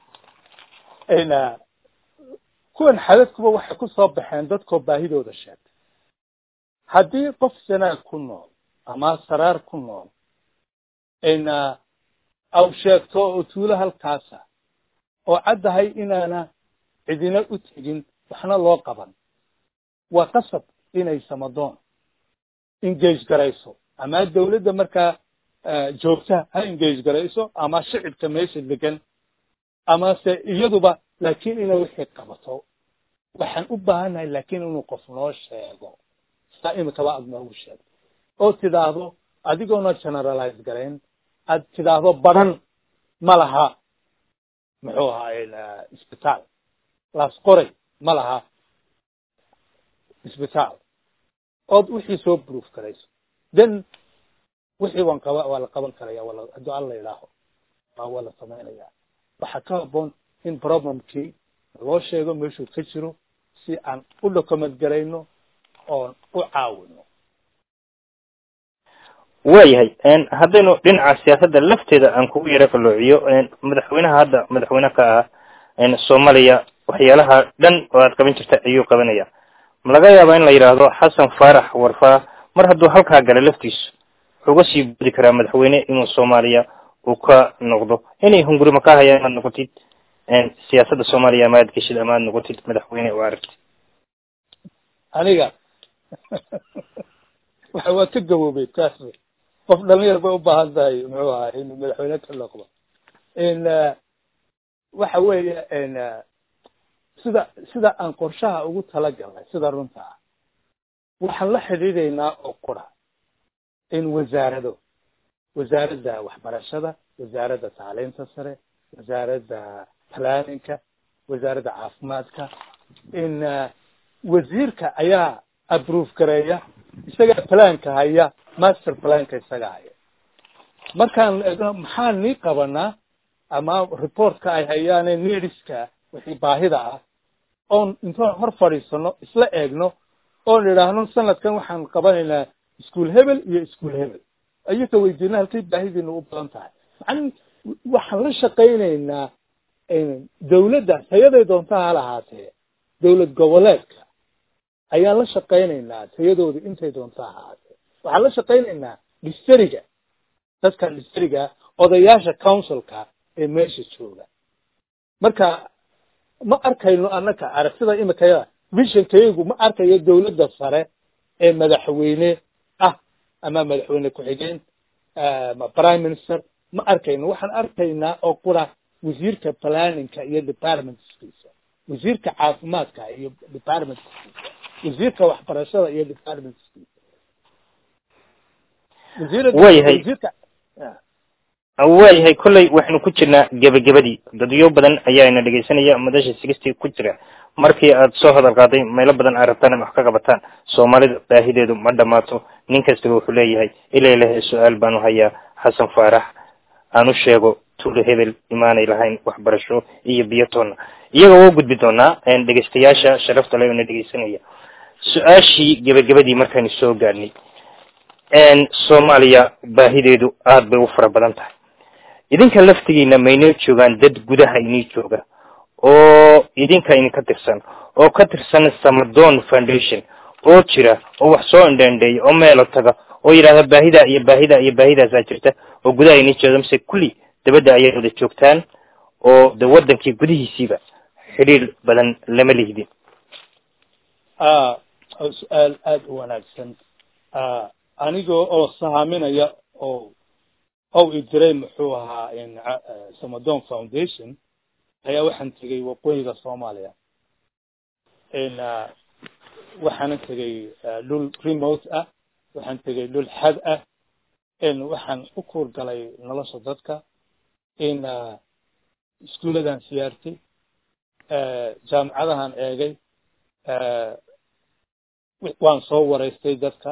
kuwan xadadkuba waxay ku soo baxeen dadkoo baahidooda sheegtay haddii qof sanaag ku nool ama saraar ku nool aw sheegto oo tuulo halkaasa oo caddahay inaana cidina u tegin waxna loo qaban waa qasab inay samadoon engage garayso ama dawladda markaa joogta ha engage garayso ama shicibka meesha degan amase iyaduba laakiin inay wixii qabato waxaan u baahannahay laakiin inuu qof noo sheego saa imikaba aad noogu sheegto oo tidhaahdo adigoona generalize garayn aad tidhaahdo badan ma laha muxuu ahaa isbitaal laas qoray ma laha isbitaal ood wixii soo proof garayso then wixii waan qaba waa la qaban karaya waa hadduu alla idhaaho waa la samaynaya waxaa ka haboon in problemkii loo sheego meeshuu ka jiro si aan u document garayno oon u caawino waayahay haddaynu dhinaca siyaasadda lafteeda aan kugu yaro qaloociyo madaxweynaha hadda madaxweyne ka ah soomaaliya waxyaalaha dhan oo aad qaban jirta ayuu qabanaya ma laga yaabaa in la yidhaahdo xasan faarax warfaa mar hadduu halkaa gala laftiisu wuxuu uga sii budi karaa madaxweyne inuu soomaaliya uu ka noqdo inay hungurima ka hayaan amaad noqotid siyaasadda soomaaliya ama aad geshid ama aad noqotid madaxweyne oo aragtid aniga waxa waa ka gaboobay taas qof dhalinyar bay u baahan tahay muxuu ahaa inuu madaxweyne ka noqdo in waxa weeye sida sida aan qorshaha ugu talagalnay sida runta ah waxaan la xidhiidhaynaa oo qura in wasaarado wasaaradda waxbarashada wasaaradda tacliinta sare wasaaradda planninka wasaaradda caafimaadka in wasiirka ayaa approve gareeya isagaa planka haya master planka isaga haya markaan eegno maxaan nii qabanaa ama reportka ay hayaane neediska wixii baahida ah oon intoon hor fadhiisano isla eegno oon idhaahno sanadkan waxaan qabanaynaa ischool hebel iyo ischool hebel ayaka weydiina halkay baahidiina u badan tahay man waxaan la shaqaynaynaa dawladda tayaday doonta ha lahaatee dawlad goboleedka ayaan la shaqaynaynaa tayadooda intay doonta ha ahaatee waxaan la shaqaynaynaa distariga dadka distariga odayaasha councilka ee meesha jooga marka ma arkayno annaka aragtida imikayada visionkaygu ma arkayo dawladda sare ee madaxweyne ah ama madaxweyne ku-xigeen prime minister ma arkayno waxaan arkaynaa oo qura wasiirka planninka iyo departmentskiisa wasiirka caafimaadka iyo departmentskiisa wasiirka waxbarashada iyo departmentskiisa waayahay waayahay kolley waxaynu ku jirnaa gebagabadii dadyo badan ayaana dhegaysanaya madasha sigistii ku jira markii aad soo hadal qaaday meelo badan aad rabtaan wax ka qabataan soomaalida baahideedu ma dhamaato nin kastaba wuxuu leeyahay ilay lehe su-aal baanu hayaa xasan faarax aan u sheego tuulo hebel imaanay lahayn waxbarasho iyo biyotoonna iyaga waa gudbi doonaa dhegaystayaasha sharafta le na dhegaysanaya su-aashii gebagabadii markaynu soo gaadhnay soomaaliya baahideedu aada bay u fara badan tahay idinka laftigiina maynoo joogaan dad gudaha inii jooga oo idinka idinka tirsan oo ka tirsan samadon foundation oo jira oo wax soo indheendheeya oo meelo taga oo yidhahda baahida iyo baahida iyo baahidaasaa jirta oo gudaha inii jooga mise kulli dabadda ayay wada joogtaan oo de waddankii gudihiisiiba xidhiir badan lama lihdin su-aal aada u wanaagsan anigoo oo sahaaminaya oo ow idiray muxuu ahaa samadon foundation ayaa waxaan tegay waqooyiga soomaaliya waxaana tegay dhul remote ah waxaan tegay dhul xad ah waxaan u kuur galay nolosha dadka in iskuuladan siyaartay jaamacadahan eegay waan soo waraystay dadka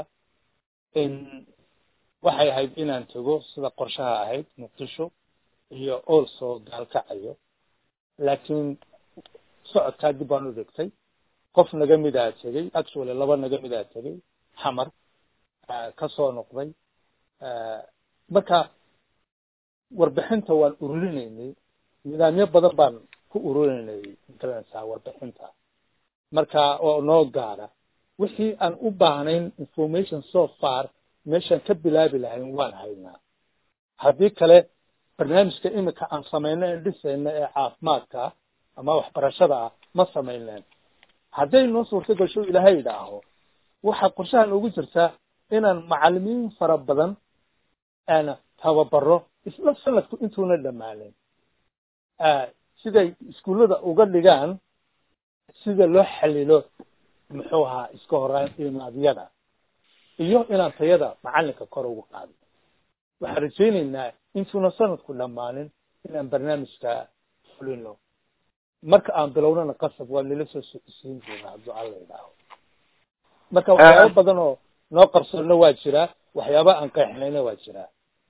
waxay ahayd inaan tego sida qorshaha ahayd muqdisho iyo also gaalkacayo laakiin socodkaa dib baan u dhigtay qof naga midaa tegey actually laba naga midaa tegey xamar kasoo noqday marka warbixinta waan ururinaynay nidaamyo badan baan ku ururinaynay magaranaysaa warbixinta marka oo noo gaara wixii aan u baahnayn information so far meeshaan ka bilaabi lahayn waan haynaa haddii kale barnaamijka imika aan samayno en dhisayno ee caafimaadka ama waxbarashada ah ma samayneen hadday noo suurto gasho ilaahay idhaaho waxaa qorshahan ugu jirtaa inaan macalimiin fara badan aan tababaro isla sanadku intuuna dhammaanin siday iskuullada uga dhigaan sida loo xalilo muxuu ahaa iska horaan imaadyada iyo inaan tayada macalinka kor ugu qaado waxaan rajaynaynaa intuuna sanadku dhammaanin inaan barnaamijka fulino marka aan bilownana qasab waa nila soo socodsiin doonaa hadduu alla idhaaho marka waxyaaba badan oo noo qarsoonna waa jiraa waxyaaba aan qeexnayna waa jiraa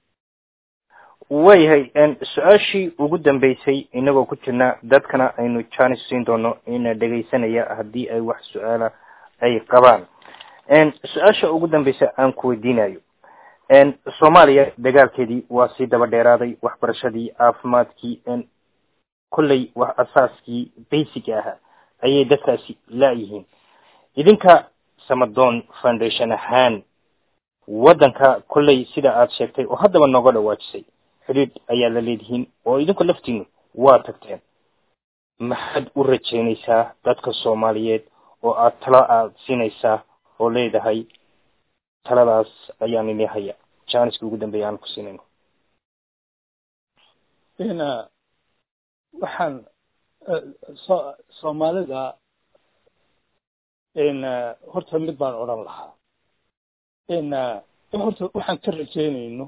waayahay su-aashii ugu dambeysay inagoo ku jirna dadkana aynu janis siin doono ina dhegaysanaya haddii ay wax su-aala ay qabaan su-aasha ugu dambeysa aan ku weydiinayo soomaaliya dagaalkeedii waa sii daba dheeraaday waxbarashadii caafimaadkii kolley wax asaaskii basic ahaa ayay dadkaasi laayihiin idinka samadoon foundation ahaan waddanka kolley sida aad sheegtay oo haddaba nooga dhawaajisay xidhiidh ayaa la leedihiin oo idinku laftiinu waa tagteen maxaad u rajaynaysaa dadka soomaaliyeed oo aad talo aad siinaysaa oo leedahay taladaas ayaan ini haya janiska ugu dambeeya aan ku siinayno ina waxaan so soomaalida in horta mid baan odhan lahaa in horta waxaan ka rajaynayno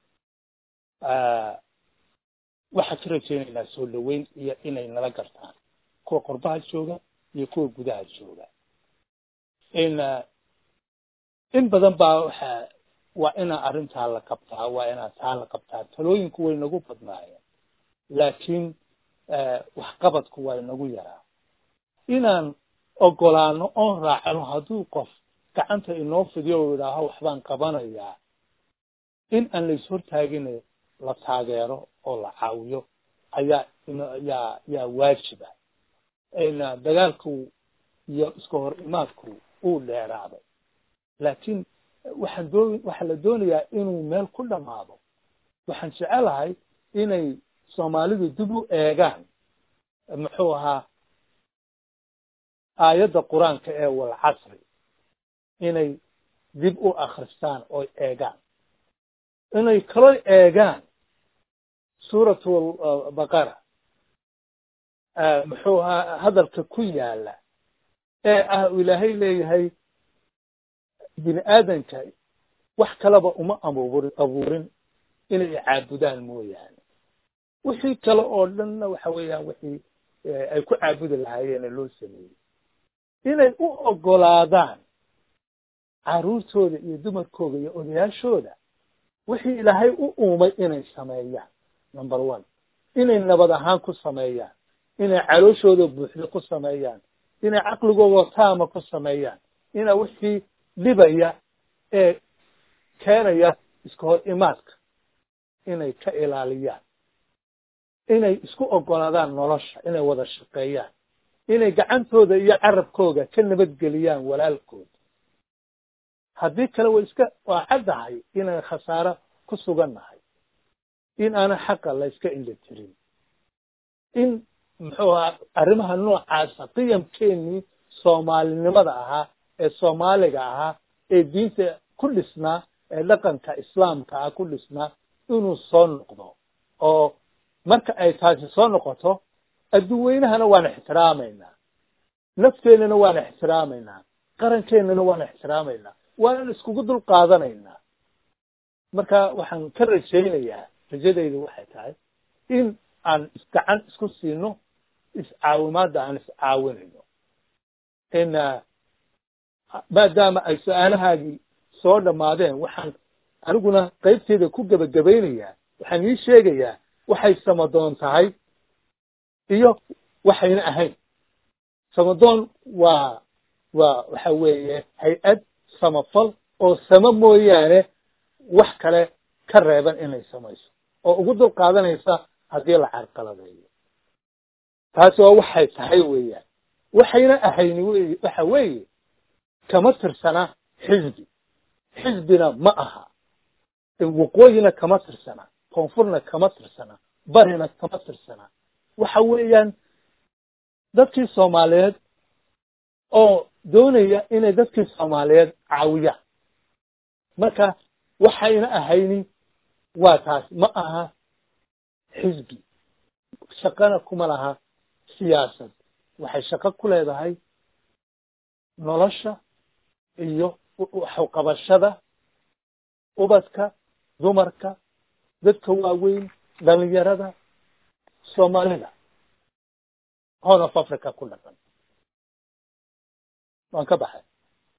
waxaan ka rajaynaynaa soo dhaweyn iyo inay nala gartaan kuwa qorbaha jooga iyo kuwa gudaha jooga in in badan baa waxa waa inaa arrintaa la qabtaa waa inaa taa la qabtaa talooyinku way nagu badnaayeen laakiin waxqabadku waa inagu yaraa inaan ogolaano oon raacno hadduu qof gacanta inoo fidiyo o idhaaho waxbaan qabanayaa in aan lais hortaagin la taageero oo la caawiyo ayaa yaa yaa waajiba dagaalku iyo iska hor imaadku uu dheeraaday laakiin waxaan doo waxaa la doonayaa inuu meel ku dhamaado waxaan jecelahay inay soomaalidu dib u eegaan muxuu ahaa aayadda qur-aanka ee walcasri inay dib u akristaan oy eegaan inay kaloo eegaan suuratu baqara muxuu ahaa hadalka ku yaala ee ah ilaahay leeyahay bini aadanka wax kaleba uma abuuri abuurin inay caabudaan mooyaane wixii kale oo dhanna waxa weeyaan wixii ay ku caabudi lahaayeene loo sameeyey inay u ogolaadaan carruurtooda iyo dumarkooda iyo odayaashooda wixii ilaahay u uumay inay sameeyaan number one inay nabad ahaan ku sameeyaan inay calooshooda buuxda ku sameeyaan inay caqligooda taama ku sameeyaan ina wixii dhibaya ee keenaya iska hor imaadka inay ka ilaaliyaan inay isku ogolaadaan nolosha inay wada shaqeeyaan inay gacantooda iyo carabkooda ka nabadgeliyaan walaalkooda haddii kale way iska waa caddahay inaan khasaaro ku sugannahay in aanan xaqa la yska indha tirin in muxuu ahaa arrimaha noocaasa qiyamkeenii soomaalinimada ahaa ee soomaaliga ahaa ee diinta ku dhisnaa ee dhaqanka islaamka ah ku dhisnaa inuu soo noqdo oo marka ay taasi soo noqoto adduunweynahana waan ixtiraamaynaa nafteennana waan ixtiraamaynaa qarankeenana waan ixtiraamaynaa waanan iskugu dul qaadanaynaa marka waxaan ka rajaynayaa rajadaydu waxay tahay in aan isgacan isku siino iscaawimaadda aan iscaawinayno in maadaama ay su-aalahaagii soo dhammaadeen waxaan aniguna qaybteeda ku gebagabaynayaa waxaan ii sheegayaa waxay samadoon tahay iyo waxayna ahayn samadoon waa waa waxa weeye hay-ad samafal oo samo mooyaane wax kale ka reeban inay samayso oo ugu dul qaadanaysa haddii la carqaladeeyo taasi waa waxay tahay weeyaan waxayna ahayni wey waxa weeye kama tirsana xisbi xisbina ma aha waqooyina kama tirsana koonfurna kama tirsana barina kama tirsana waxa weeyaan dadkii soomaaliyeed oo doonaya inay dadkii soomaaliyeed caawiyaan marka waxayna ahayni waa taas ma aha xisbi shaqana kuma laha siyaasad waxay shaqo ku leedahay nolosha iyo waxuqabashada ubadka dumarka dadka waaweyn dhalinyarada soomaalida horn of africa ku dhaqan waan ka baxay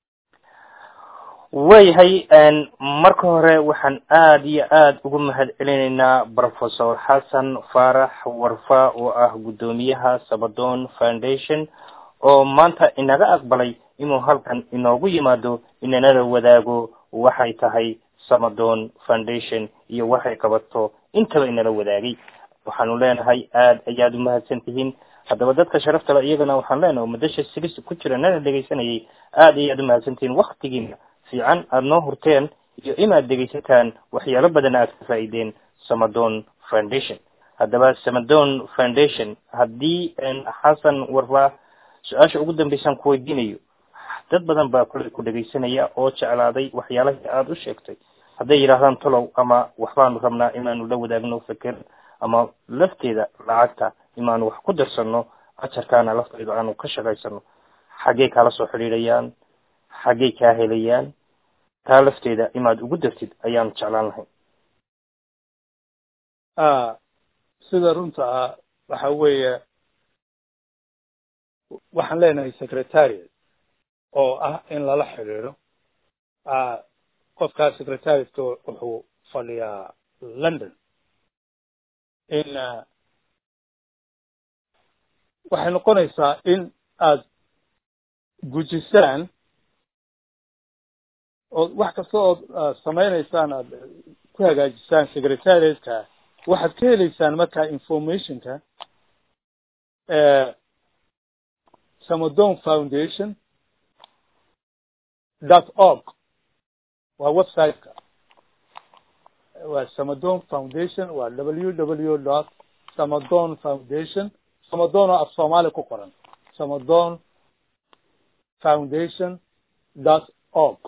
waayahay marka hore waxaan aada iyo aada ugu mahad celinaynaa professor xasan faarax warfa oo ah guddoomiyaha sabadon foundation oo maanta inaga aqbalay inuu halkan inoogu yimaado inanala wadaago waxay tahay samadon foundation iyo waxay qabato intaba inala wadaagay waxaanu leenahay aada ayaad umahadsan tihiin haddaba dadka sharafta le iyagana waxaan leenahay oo madasha silis ku jira nana dhegaysanayay aada ayaad umahadsan tihiin waktigiina fiican aada noo hurteen iyo inaad dhegaysataan waxyaalo badan aad ka faa'iideen samadon foundation haddaba samadon foundation haddii xasan warfa su-aasha ugu dambeysaan ku weydiinayo dad badan baa kule ku dhegaysanaya oo jeclaaday waxyaalahii aada u sheegtay hadday yidhaahdaan tolow ama waxbaanu rabnaa inaanu la wadaagno feker ama lafteeda lacagta inaanu wax ku darsanno ajarkaana lafteeda aanu ka shaqaysano xaggey kaala soo xidhiidhayaan xaggey kaa helayaan taa lafteeda inaad ugu dartid ayaanu jeclaan lahay sida runta ah waxa weeye waxaan leenahay secretariat oo ah in lala xidhiidho qofkaa secretariatka wuxuu fadhiyaa london in waxay noqonaysaa in aad gujisaan oo wax kasta ood samaynaysaan aad ku hagaajisaan secretariatka waxaad ka heleysaan markaa informationka samadon foundation dot org waa websiteka waa samadon foundation waa w w dot samadon foundation samadon oo af soomaali ku qoran samadon foundation dot org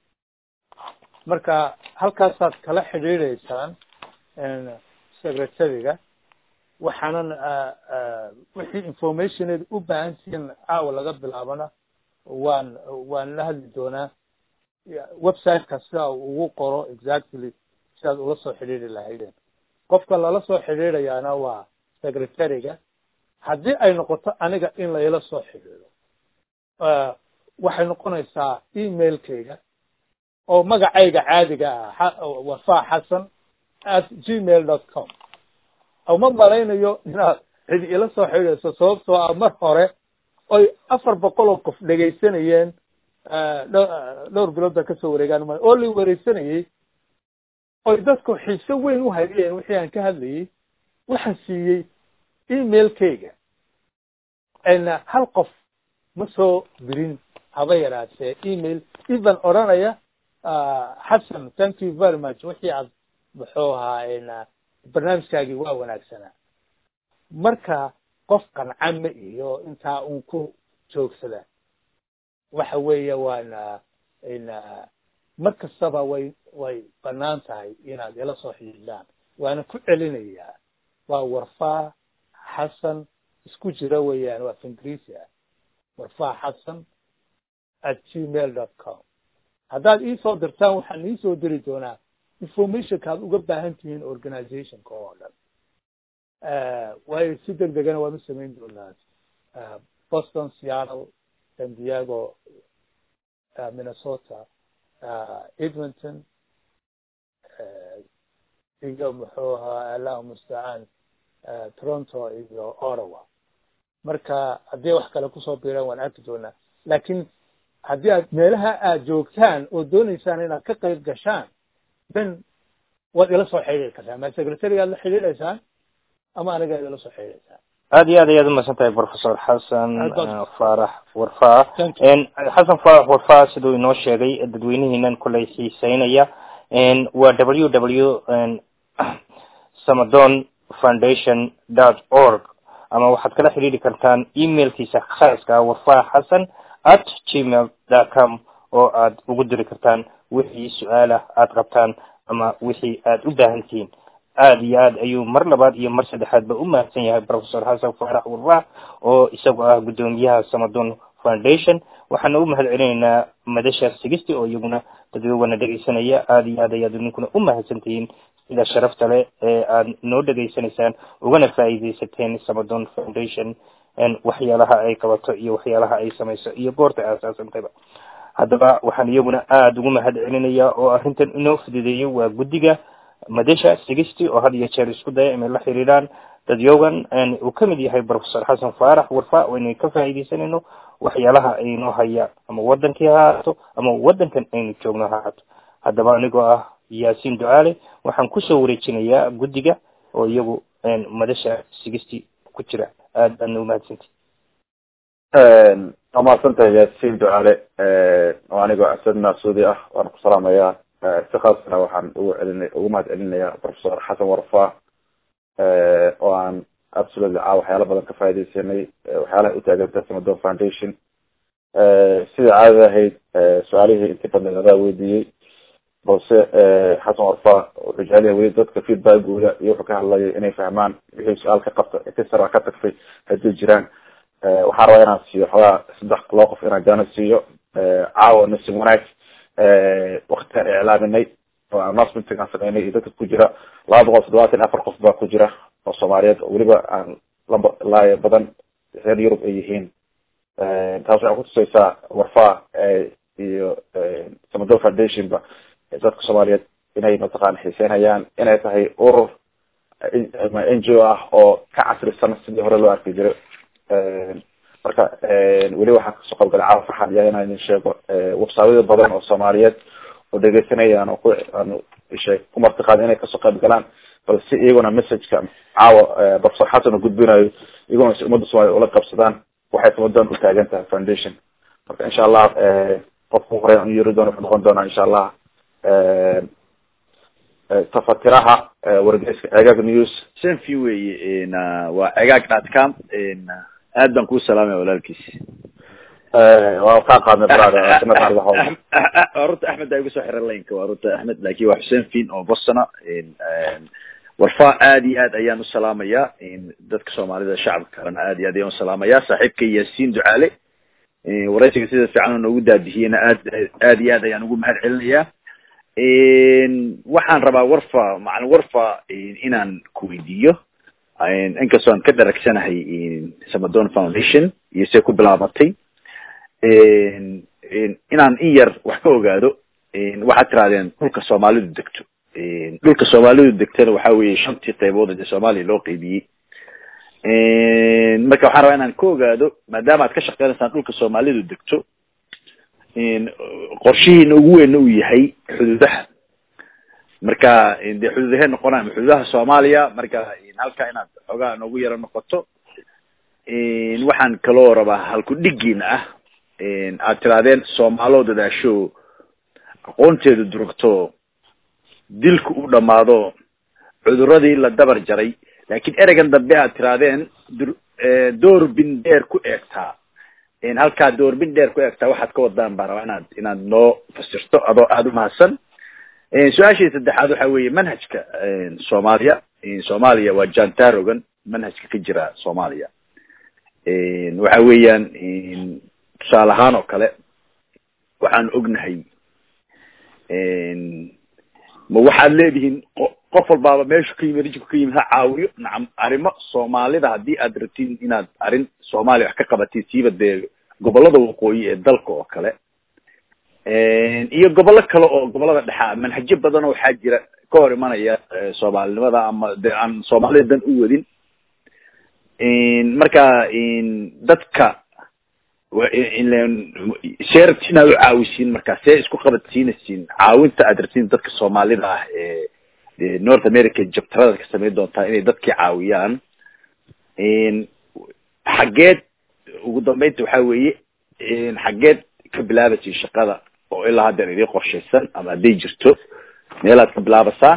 marka halkaasaad kala xidhiidhaysaan secretariga waxaanan wixii informationeed u baahan tihiin caawa laga bilaabana waan waan la hadli doonaa websiteka sida ugu qoro exactly sidaad ula soo xidhiidri lahaydeen qofka lala soo xidhiidhayaana waa secretariga haddii ay noqoto aniga in layla soo xidhiidho waxay noqonaysaa emailkayga oo magacayga caadiga ah wafa xasan at gmail dot com uma malaynayo inaad cid ila soo xidhiidhayso sababtoo ah mar hore oy afar boqol oo qof dhegaysanayeen dhowr bilood baa kasoo wareegaan ma oo la wareysanayey oy dadku xiise weyn u hayeen wixii aan ka hadlayey waxaan siiyey emailkayga hal qof ma soo dirin haba yaraatee email even odranaya xasan thank you very much wixii aad muxuu ahaa barnaamijkaagii waa wanaagsanaa marka qof qanca ma iyo intaa un ku joogsada waxa weeye waana mar kastaba way way banaan tahay inaad ila soo xidhiidhaan waana ku celinayaa waa warfaa xasan isku jira weeyaan waa ingiriisi ah warfaa xasan at gmail dot com haddaad iisoo dirtaan waxaan iisoo diri doonaa informationka aad uga baahan tihiin organizationka oo dhan waayo si deg degana waan u samayn doonaa boston seattle san diego minnesota edmonton iyo muxuu ahaa allahu mustacaan toronto iyo ottawa marka haddii wax kale kusoo biiraan waan arki doonaa laakiin haddii aad meelaha aad joogtaan oo dooneysaan inaad ka qayb gashaan then waad ila soo xidhiiri kartaan ma secretarigaad la xidhiidhaysaan ama aniga idila soo xidhiidhaysaan aad iyo aad ayaad umahadsan tahay professor xasan faarax warfaa xasan faarax warfaa siduu inoo sheegay dadweynihiinan koley xiiseynaya waa w w samadon foundation dot org ama waxaad kala xidhiidhi kartaan emailkiisa khaaska warfaa xasan at gmail dot com oo aad ugu diri kartaan wixii su-aalah aad qabtaan ama wixii aad u baahan tihiin aad iyo aad ayuu mar labaad iyo mar saddexaadba u mahadsan yahay professor xasan faarax warfaa oo isagoo ah guddoomiyaha samadon foundation waxaana u mahad celinaynaa madasha sigisti oo iyaguna dadweywana dhegeysanaya aada iyo aad ayaad ninkuna u mahadsan tihiin sida sharafta leh ee aad noo dhegeysanaysaan ugana faa'iidaysateen samadon foundation waxyaalaha ay qabato iyo waxyaalaha ay samayso iyo goorta aasaasantayba haddaba waxaan iyaguna aada ugu mahad celinayaa oo arrintan inoo fududeeyo waa guddiga madasha sigisti oo had iyo jeer isku daya inay la xiriiraan dadyogan uu kamid yahay professor xasan faarax warfa oo inay ka faa'iidaysanayno waxyaalaha aynoo hayaan ama wadankii ha ahaato ama wadankan aynu joogno ha ahaato haddaba anigoo ah yaasiin ducaale waxaan kusoo wareejinayaa guddiga oo iyagu madasha sigisti ku jira aad baadna umahadsanti waa mahadsan tahay yaasiin ducaale oo anigoo asad naasuudi ah waan ku salaamayaa si khaasna waxaan ugu celina ugu mahad celinayaa professor xasan warfa oo aan absolutely caa waxyaala badan ka faaidaysanay waxyaalaha utaaganta samadon foundation sida caadada ahayd su-aalihii intii badneed adaa weydiiyey balse xasan warfa wuxuu jecel yahay weli dadka feedbackooda iyo wuxuu ka hadlayay inay fahmaan wixii su-aal ka qabta kasara ka tagtay haddii jiraan waxaan rabaa inaan siiyo xogaa saddex loo qof inaan jaano siiyo caawa nasin wanaag waktigaan iclaaminay oo announcementigaan sameynay iyo dadka ku jira laba boqol toddobaatan iyo afar qof baa ku jira oo soomaaliyeed oo weliba aan lamba laaya badan reer yurub ay yihiin taas waxay kutusaysaa warfaa iyo samadon foundation ba dadka soomaaliyeed inay mataqaana xiiseynayaan inay tahay urur n g o ah oo ka casrisan sidii hore loo arki jiray marka weli waxaan kasoo qaybgalay caawa farxan iya inaan idin sheego websaadyada badan oo soomaaliyeed oo dhegeysanayaan oo ku aan ishe ku martiqaada inay kasoo qayb galaan balse iyaguna messageka caawa professor xasan oo gudbinayo iyaguna si ummadda soomaliya ula qabsadaan waxay samadoon u taagan tahay foundation marka insha allah qofku hore aan u yeri doono wuxuu noqon doonaa insha allah tafatiraha wargeyska cegaag news senfi weye waa cegaag dot com aad baan kuu salaamaya walaalkiis waa kaa qaadnay brother waa runta axmed aa igu soo xiran laynka waa runta axmed lakin waa xuseen fin oo bostona warfa aad iyo aad ayaan usalaamaya dadka soomaalida shacabka kalena aad iyo aad ayaan usalaamaya saaxiibka yaasiin ducaale waraysiga sida fiican oo noogu daabihiyena aad aad iyo aad ayaan ugu mahad celinaya waxaan rabaa warfa macalin warfa inaan ku weydiiyo inkastoo aan ka daragsanahay samadon foundation iyo see ku bilaabatay inaan in yar wax ka ogaado waxaad tirahdeen dhulka soomaalidu degto dhulka soomaalidu degtana waxa weye shantii qaybood ee soomaaliya loo qeybiyey marka waxaan rabaa inaan ka ogaado maadaama aad ka shaqeynaysaan dhulka soomaalidu degto qorshihiina ugu weynna uu yahay xuduudaha marka dee xuduudahee noqonaya xuduudaha soomaaliya marka halka inaad xoogaa noogu yaro noqoto waxaan kaloo rabaa halku dhigiina ah aad tirahdeen soomaaloo dadaasho aqoonteedu durugto dilku u dhamaado cuduradii la dabar jaray laakiin ereygan dambe aad tirahdeen door bin dheer ku eegtaa halkaa doorbin dheer ku eegtaa waxaad ka wadaan baan rabaa inaad inaad noo fasirto adoo aada umahadsan su-aashii saddexaad waxa weeye manhajka soomaaliya soomaaliya waa jantarogan manhajka ka jira soomaaliya waxa weeyaan tusaale ahaan oo kale waxaan ognahay ma waxaad leedihiin qof walbaaba meeshu ka yimid rijku ka yimid ha caawiyo nacam arrimo soomaalida haddii aad rabtiin inaad arrin soomaaliya wax ka qabatiin siiba dee gobolada waqooyi ee dalka oo kale iyo gobollo kale oo gobolada dhexa manhajo badan oo waxaa jira ka hor imanaya soomaalinimada ama de aan soomaalida dan u wadin marka dadka see rabti inaad u caawisiin marka see isku qabadsiinaysiin caawinta aad rabtiin dadka soomaalida ah ee north america jabtarada ka samayn doontaa inay dadkii caawiyaan xaggeed ugu dambeynta waxa weeye xaggeed ka bilaabaysin shaqada oo ilaa haddeer idin qorshaysan ama hadday jirto meelaad ka bilaabasaan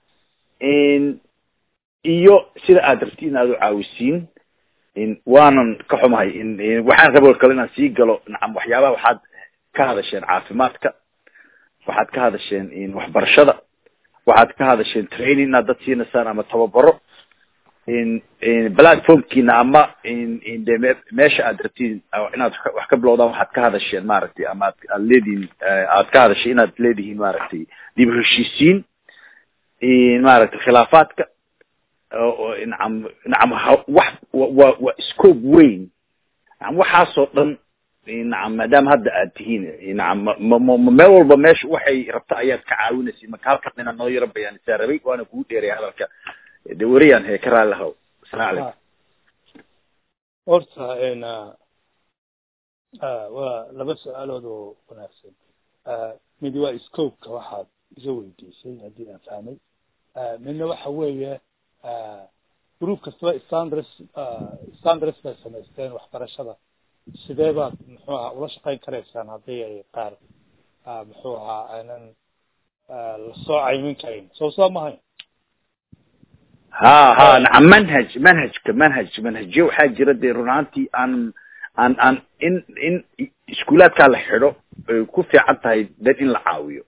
iyo sida aad rabti in aad u caawisiin waanan ka xumahay waxaan rabo kale inaan sii galo nacam waxyaabaha waxaad ka hadasheen caafimaadka waxaad ka hadasheen waxbarashada waxaad ka hadasheen training inaad dad siinaysaan ama tababaro platformkiina ama de meesha aad rabtiin inaad wax ka bilowdaan waxaad ka hadasheen maaragtay ama ad aad leedihiin aad ka hadashay inaad leedihiin maaragtay dib heshiisiin maaragtay khilaafaadka nacam nacam wax wa waa scope weyn nacam waxaasoo dhan nacam maadaama hadda aad tihiin nacam ma ma meel walba meesha waxay rabta ayaad ka caawinaysid marka halkan inaad noo yaro bayaanisaa rabay waana kugu dheeraya hadalka de weriyaan hee ka raali lahow asalamu calaykum horta waa laba su-aalood oo wanaagsan mid waa scopeka waxaad iga weydiisay haddii aan fahmay midna waxa weeye group kastaba standards standards bay samaysteen waxbarashada sidee baad muxuu ahaa ula shaqayn karaysaan haddii ay qaar muxuu ahaa aanan lasoo caymin karin soo soo mahayn ha ha nacam manhaj manhajka manhaj manhajyo waxaa jira dee run ahaantii aan aan aan in in iskuulaadkaa la xidho ay ku fiican tahay dad in la caawiyo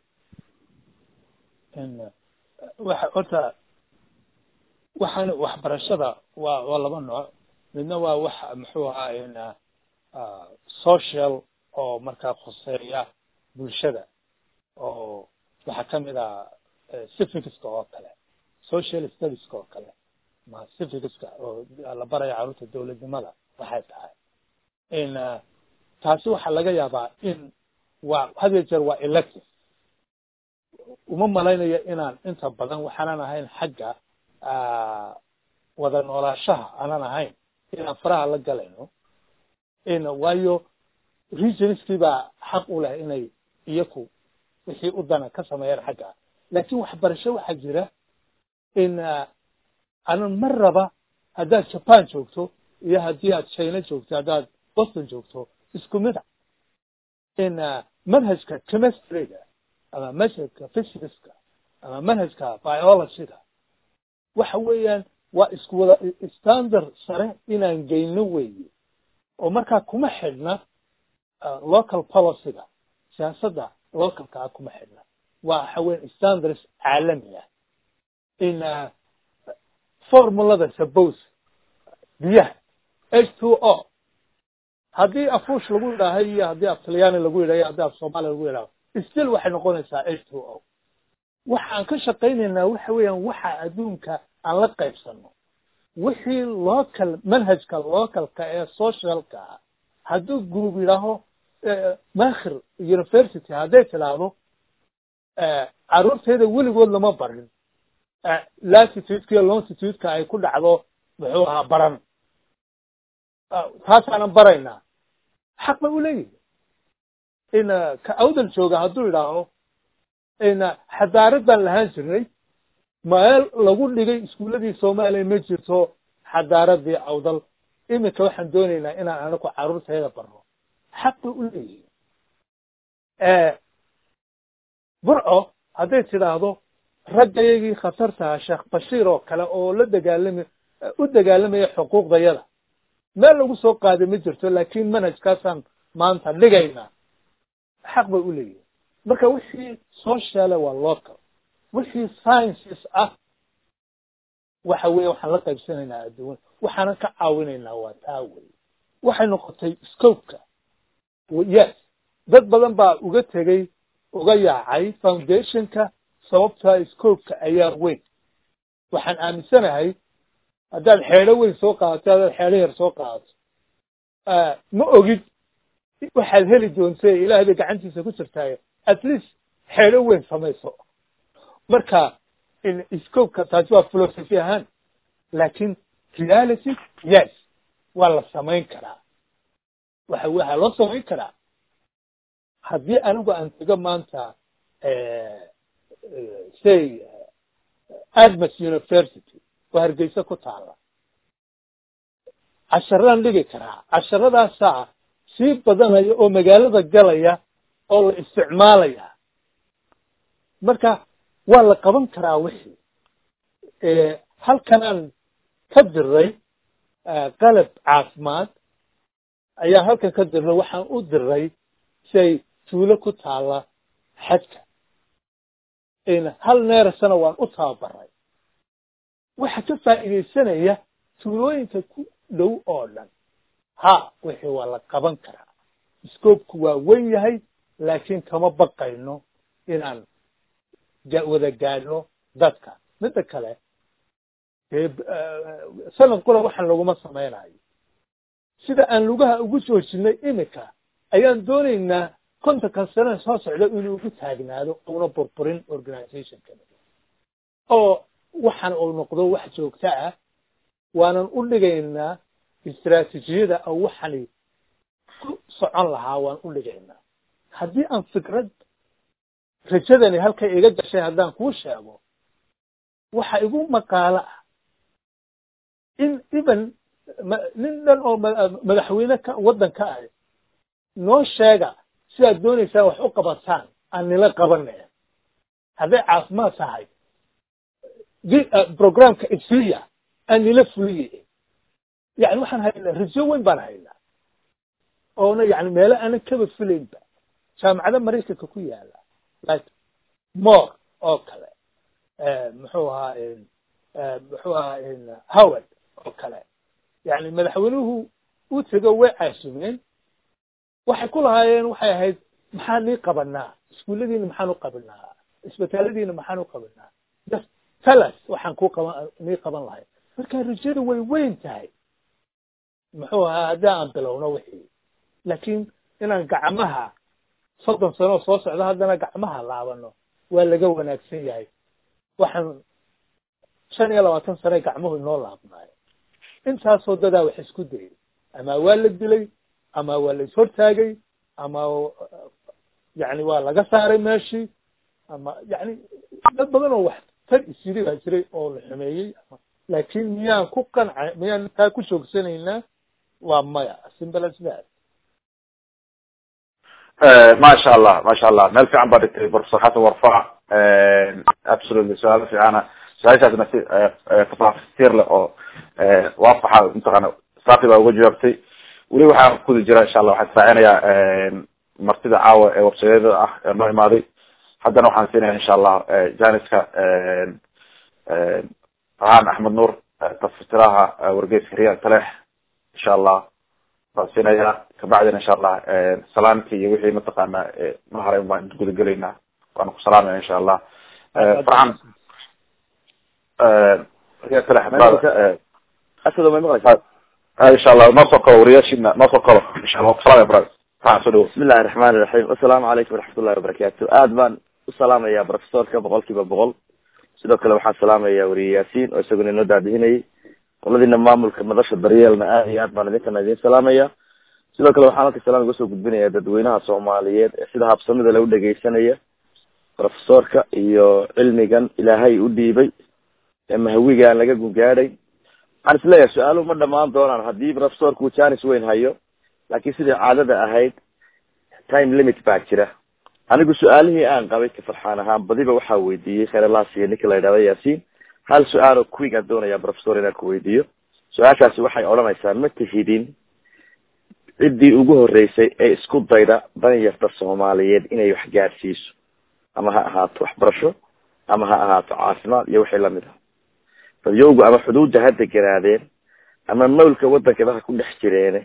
waxa horta waxaan waxbarashada waa waa laba nooc midna waa wax muxuu ahaa social oo markaa khuseeya bulshada oo waxaa kamid ah civicska oo kale social studieska oo kale ma civicska oo la baraya carruurta dawladnimada waxay tahay in taasi waxaa laga yaabaa in waa had iyo jeer waa elective uma malaynayo inaan inta badan waxaanan ahayn xagga wada noolaashaha aanan ahayn inaan faraha la galayno in waayo regionskii baa xaq u leh inay iyaku wixii u dana ka sameeyaan xagga laakin waxbarasho waxaa jira in anan mar raba haddaad japan joogto iyo haddii aad china joogto haddaad boston joogto isku mid a in manhajka chemistryga ama manhajka physicska ama manhajka biologyga waxa weeyaan waa isku wada standard sare inaan geyno weeye oo markaa kuma xidhna local policyga siyaasadda localka ah kuma xidhna waa waxa weyan standards caalami ah in formulada suppose biyaha h two o haddii afuush lagu yidhaahay iyo haddii af talyaani lagu yidhaha iyo haddii af soomaaliya lagu yidhaho still waxay noqonaysaa h two o waxaan ka shaqaynaynaa waxa weeyaan waxa adduunka aan la qaybsano wixii local manhajka localka ee socialka ah hadduu group yidhaaho makhir university hadday tidhaahdo carruurteeda weligood lama barin latitudeka iyo longitudeka ay ku dhacdo muxuu ahaa baran taasaanan baraynaa xaq bay u leeyihin in ka awdal jooga hadduu yidhaaho in xadaarad baan lahaan jirnay meel lagu dhigay iskuuladii soomaaliya ma jirto xadaaradii awdal iminka waxaan doonaynaa inaan anaku carruurteeda barno xaq bay u leeyihin burco hadday tidhaahdo raggayagii khatartaha sheekh bashiir oo kale oo la dagaalami u dagaalamaya xuquuqdayada meel lagu soo qaaday ma jirto laakin manhajkaasaan maanta dhigaynaa xaq bay u leeyihin marka wixii sociale waa local wixii sciences ah waxa weeye waxaan la qaybsanaynaa adduun waxaanan ka caawinaynaa waa taa wey waxay noqotay scopeka yes dad badan baa uga tegey uga yaacay foundationka sababtaa scopeka ayaa weyn waxaan aaminsanahay haddaad xeedho weyn soo qaadato haddaad xeedho yar soo qaadato ma ogid waxaad heli doonta ilahay bay gacantiisa ku jirtaaye at least xeedho weyn samayso marka scopeka taasi waa philosophy ahaan laakin reality yes waa la samayn karaa waxa waxaa loo samayn karaa haddii anigu aan tego maanta say admas university oo hargeysa ku taala casharaan dhigi karaa casharadaasaa sii badanaya oo magaalada galaya oo la isticmaalaya marka waa la qaban karaa wixii halkanaan ka diray qalab caafimaad ayaa halkan ka dirnay waxaan u diray siay tuulo ku taala xadka hal neerasana waan u tababaray waxa ka faa'iidaysanaya tuulooyinka ku dhow oo dhan ha wixii waa la qaban karaa scoobku waa wen yahay laakiin kama baqayno inaan wada gaadhno dadka midda kale dee sanad qura waxaan laguma samaynayo sida aan lugaha ugu joojinay iminka ayaan doonaynaa kontonkan sanada soo socda inuu ugu taagnaado una burburin organizationkan oo waxaan uu noqdo wax joogto ah waanan u dhigaynaa istraatijiyada oo waxani ku socon lahaa waan u dhigaynaa haddii aan fikrad rajadani halkay iga gashay haddaan kuu sheego waxa igu maqaalo ah in even nin dhan oo madaxweyne ka waddanka ah noo sheega sidaad doonaysaan wax u qabataan aan nila qabanaya hadday caafimaad tahay programka isiya aan nila fuliye yani waxaan haynaa rajo weyn baan haynaa oona yani meelo aanan kaba filaynba jaamacada maraykanka ku yaala like more oo kale muxuu ahaa muxuu ahaa howard oo kale yani madaxweynuhu u tego way caasumeen waxay ku lahaayeen waxay ahayd maxaan nii qabanaa iskuulladiina maxaan u qabanaa isbitaaladiina maxaan u qabanaa just talas waxaan ku qaban nii qaban lahay marka rajada way weyn tahay muxuu ahaa haddii aan bilowno wixii laakiin inaan gacmaha soddon sano soo socdo haddana gacmaha laabano waa laga wanaagsan yahay waxaan shan iyo labaatan sane gacmuhu inoo laabnaayo intaasoo dadaa wax isku dayay ama waa la dilay ama waa la ishortaagay ama yani waa laga saaray meeshii ama yani dad badan oo wax tar isyiri baa jiray oo la xumeeyey laakin miyaan ku qanca miyaan taa ku joogsanaynaa waa maya simple as that masha allah masha allah meel fiican baa dhigtay professor xasan warfac absolutely su-aalo fiicana su-aashaasna si tafaasiir leh oo waafaxa mataqaana saafi baa uga jawaabtay weli waxaa kudi jira insha allah waxaan israacinayaa martida caawa ee websayada ah ee noo imaaday haddana waxaan siinaya insha allah janiska rahan axmed nuur tafsiraha wargeyska riya talex insha allah baan siinaya kabacdina insha allah salaamki iyo wixii mataqaana ma haray baan gudagelaynaa waana ku salaamaya insha allah farxan riya talex asado may maqlaysaa insha allah noo soo kalo wariyaashiina noo soo kalo insha allah kusalamaya bra farxan soo dhawo bismi illahi raxmaan iraxiim assalaamu calaykum waraxmat ullahi wabarakatu aad baan u salaamaya professorka boqol kiiba boqol sidoo kale waxaan salaamaya wariye yaasiin oo isaguna inoo daadihinayay qoladiina maamulka madasha daryeelna aad iyo aad baan idinkana idin salaamaya sidoo kale waxaan halka salaam uga soo gudbinaya dadweynaha soomaaliyeed ee sida habsamida lagu dhegeysanaya professorka iyo cilmigan ilaahay u dhiibay ee mahawigaan laga gungaadhay waxaan isleeyahay su-aaluhu ma dhamaan doonaan haddii professorku janis weyn hayo laakiin sidii caadada ahayd time limit baa jira anigu su-aalihii aan qabay ka farxaan ahaan badiba waxaa weydiiyey kheyralaas iyo ninka la yidhahda yaasiin hal su-aal oo quick aan doonaya professor inaan ku weydiiyo su-aashaasi waxay odhanaysaa ma tihidin ciddii ugu horeysay ee isku dayda danyarta soomaaliyeed inay wax gaadhsiiso ama ha ahaato waxbarasho ama ha ahaato caafimaad iyo wixii lamid ah dadyowgu ama xuduudda ha deganaadeen ama mawlka waddankaba ha ku dhex jireene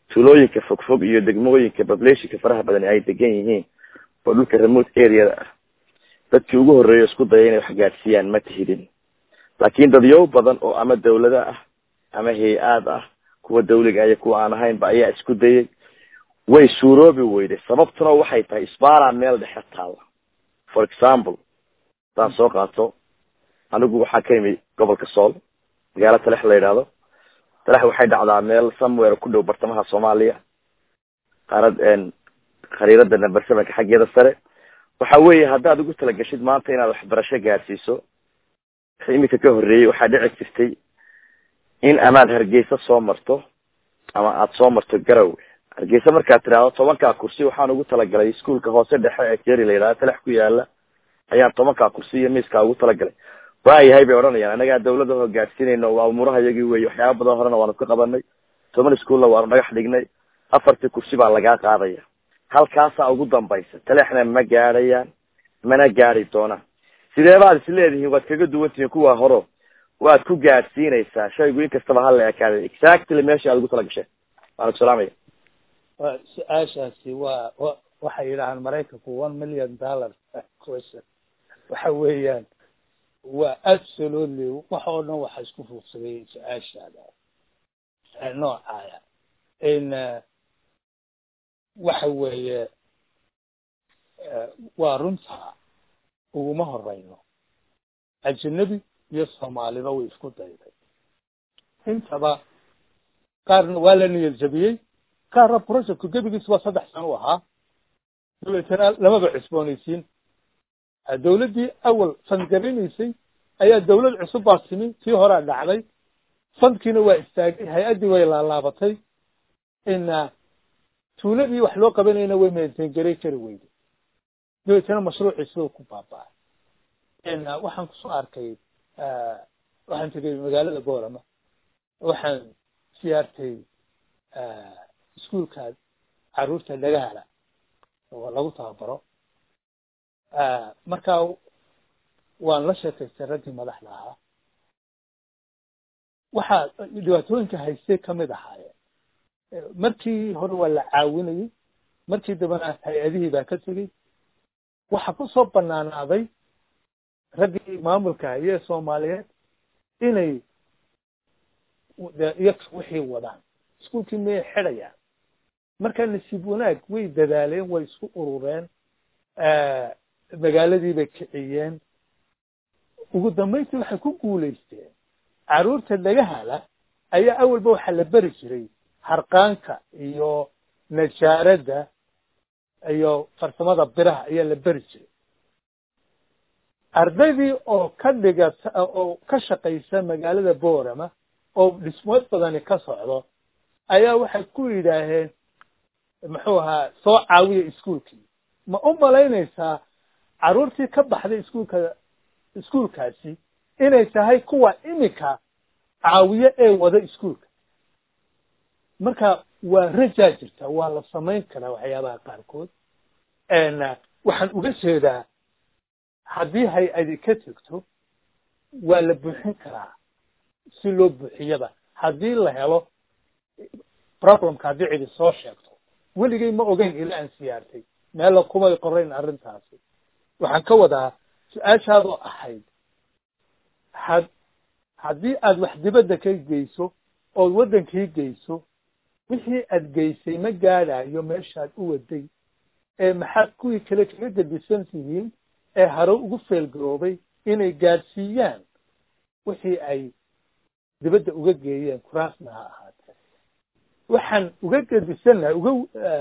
tuulooyinka fogfog iyo degmooyinka populationka faraha badan ay degan yihiin oo dhulka remote areada ah dadkii ugu horreeya isku daya inay wax gaadhsiiyaan ma tihidin laakiin dadyow badan oo ama dawlada ah ama hay-aad ah kuwa dawliga iyo kuwa aan ahaynba ayaa isku dayay way suuroobi weyday sababtuna waxay tahay isbaara meel dhexe taalla for example hadaan soo qaato anigu waxaa ka imi gobolka sool magaalo talex la yidhaahdo talex waxay dhacdaa meel somewhere ku dhow bartamaha soomaaliya qaarad khariirada number sevenka xaggeeda sare waxa weeye haddaad ugu talagashid maanta inaad waxbarasho gaadhsiiso wixii iminka ka horreeyey waxaa dhici jirtay in amaad hargeysa soo marto ama aada soo marto garowe hargeysa markaad tidhaahdo tobankaa kursi waxaan ugu talagalay iskuolka hoose dhexe ee keri la yidhahdo talex ku yaala ayaan tobankaa kursi iyo miiskaa ugu talagalay waayahay bay odhanayaan anagaa dawlada hoo gaadhsiinayno waa umuuraha iyagii wey waxyaaba badan horena waanu ka qabanay toban iskuolna waanu dhagax dhignay afartii kursi baa lagaa qaadaya halkaasaa ugu dambaysa talexna ma gaadhayaan mana gaadi doonaan sidee baad is leedihiin waad kaga duwan tihiin kuwa horo waad ku gaadhsiinaysaa shaygu in kastaba hala ekaaday exactly meesha aad ugu tala gasheen waana ku salaamaya su-aashaasi waa wa waxay yidhahaan maraykanku one million dollar question waxa weeyaan waa absolutely wax oo dhan waxa isku fuuqsaday su-aashaada noocaaya in waxa weeye waa runta uguma horeyno ajanabi iyo soomaaliba way isku dayday intaba qaarna waa la niyad jabiyey qaarna projectku gebigiis waa saddex sano u ahaa dabeetana lamaba cusboonaysiin dawladdii awal fandgarinaysay ayaa dawlad cusub baa timi tii horaa dhacday fandkiina waa istaagay hay-addii way laalaabatay ina tuuladii wax loo qabanayna way maintaingaray kari weyday dabeetana mashruucii siduu ku baaba-ay ina waxaan kusoo arkay waxaan tegay magaalada boorama waxaan siyaartay iskuolka caruurta dhagahala oo lagu tababaro markaa waan la sheekaystay raggii madaxda ahaa waxaa dhibaatooyinka haystay kamid ahaayeen markii hore waa la caawinayay markii dambena hay-adihii baa ka tegey waxaa kusoo banaanaaday raggii maamulka haye ee soomaaliyeed inay iyo wixii wadaan iskuolkii miyay xidhayaan markaa nasiib wanaag way dadaaleen way isku urureen magaaladii bay kiciyeen ugu dambayntii waxay ku guulaysteen carruurta dhagahala ayaa awalba waxaa la beri jiray harqaanka iyo najaaradda iyo farsamada biraha ayaa la beri jiray ardaydii oo ka dhigata oo ka shaqaysa magaalada boorama oo dhismood badani ka socdo ayaa waxay ku yidhaaheen muxuu ahaa soo caawiya iskuolkii ma u malaynaysaa carruurtii ka baxday iskuolka iskuolkaasi inay tahay kuwa iminka caawiye ee wada iskuolka marka waa rajaa jirta waa la samayn karaa waxyaabaha qaarkood waxaan uga jeedaa haddii hay-adi ka tegto waa la buuxin karaa si loo buuxiyaba haddii la helo problemka haddii cidi soo sheegto weligay ma ogeyn ilaa aan siyaartay meella kumay qorayn arrintaasi waxaan ka wadaa su-aashaadoo ahayd had haddii aad wax dibadda ka geyso ood waddankii geyso wixii aad geysay ma gaadhayo meeshaad u waday ee maxaad kuwii kale kaga gedisan tihiin ee hare ugu feelgaroobay inay gaadhsiiyaan wixii ay dibadda uga geeyeen kuraasna ha ahaatee waxaan uga gedisannahay uga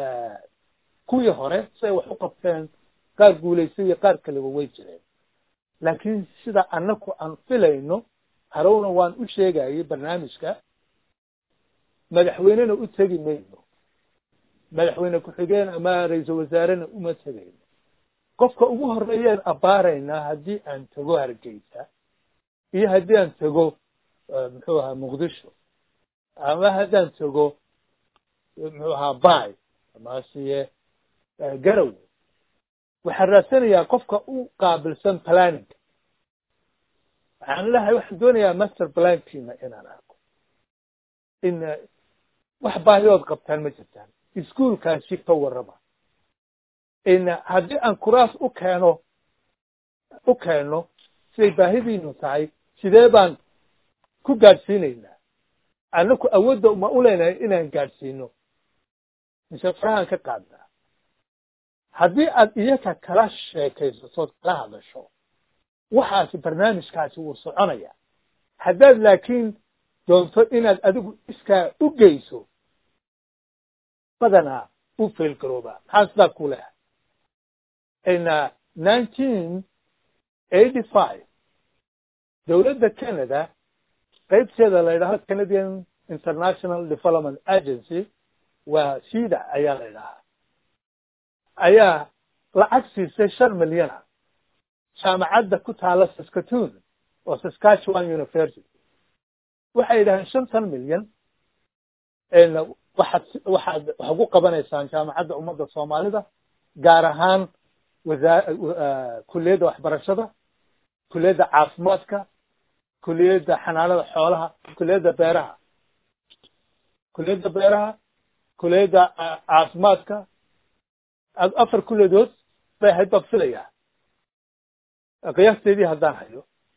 kuwii hore si ay wax u qabteen qaar guulaysay iyo qaar kaleba way jireen laakiin sida annaku aan filayno harowna waan u sheegayay barnaamijka madaxweynena u tegi mayno madaxweyne ku-xigeen ama ra-iisul wasaarena uma tegayno qofka ugu horeeyaan abbaaraynaa haddii aan tago hargeysa iyo haddii aan tago muxuu ahaa muqdisho ama haddaan tago muxuu ahaa bay amasiye garowe waxaan raadsanayaa qofka u qaabilsan planning waxaan lehay waxaan doonayaa master plankiina inaan arko in wax baahidood qabtaan ma jirtaan iskuolkaasi ka warraba haddii aan kuraas u keeno u keenno siday baahidiinu tahay sidee baan ku gaadhsiinaynaa annaku awoodda ma u leenahay inaan gaadhsiino mise farahaan ka qaadnaa haddii aad iyaka kala sheekaysato kala hadasho waxaasi barnaamijkaasi wuu soconaya haddaad laakiin doonto inaad adigu iskaa u geyso badanaa u failgaroobaa maxaa sidaa ku leha in nineteen eighty five dowladda canada qaybteeda la yidhahdo canadian international development agency waa sida ayaa la yidhahaa ayaa lacag siisay shan milyana jaamacadda ku taala saskatoon oo saskatchewan university waxay yidhaheen shantan milyan waxaad waxaad waxaad ku qabanaysaan jaamacadda ummadda soomaalida gaar ahaan wasaa kuliyadda waxbarashada kuliyadda caafimaadka kuliyadda xanaanada xoolaha kuliyadda beeraha kuliyadda beeraha kuliyadda caafimaadka afar kuliyadood bay ahayd baan filayaa qiyaasteedii haddaan hayo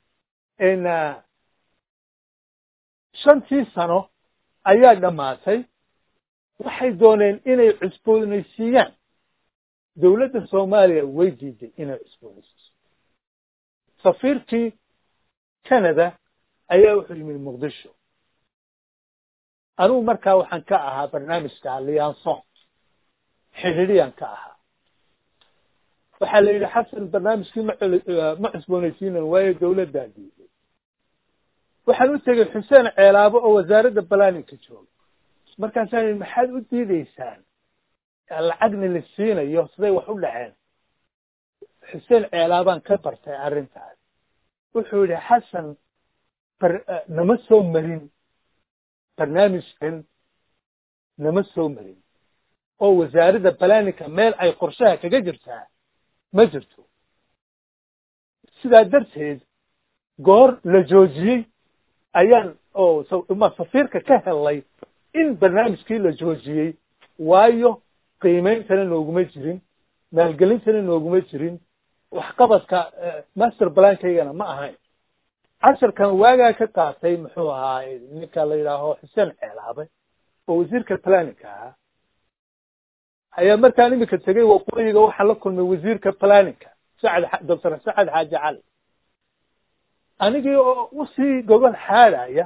shantii sano ayaa dhammaatay waxay dooneen inay cusboonaysiiyaan dowladda soomaaliya way diiday inay cusboonaysiiso safiirkii canada ayaa wuxuu yimid muqdisho anugu markaa waxaan ka ahaa barnaamijka lianson xidhiidhiyaan ka ahaa waxaa la yidhi xasan barnaamijkii ma ma cusboonaysiinan waayo dowladdaa diiday waxaan u tegey xuseen ceelaabo oo wasaaradda balaninka jooga markaasaa yidhi maxaad u diideysaan lacagna la siinayo siday wax u dhaceen xuseen ceelaabaan ka bartay arrintaas wuxuu yidhi xasan bar nama soo marin barnaamijkan nama soo marin oo wasaaradda balaninka meel ay qorshaha kaga jirtaa ma jirto sidaa darteed goor la joojiyey ayaan oo ma safiirka ka helay in barnaamijkii la joojiyey waayo qiimeyntana nooguma jirin maalgelintana nooguma jirin waxqabadka master balankayagana ma ahayn casharkan waagaa ka qaatay muxuu ahaa ninka la yidhaaho xuseen ceelaabe oo wasiirka planinka ahaa ayaa markaan imika tegay waqooyiga waxaa la kulmay wasiirka planinka sacad doctor sacad xaaji cali anigii oo usii gogol xaadaya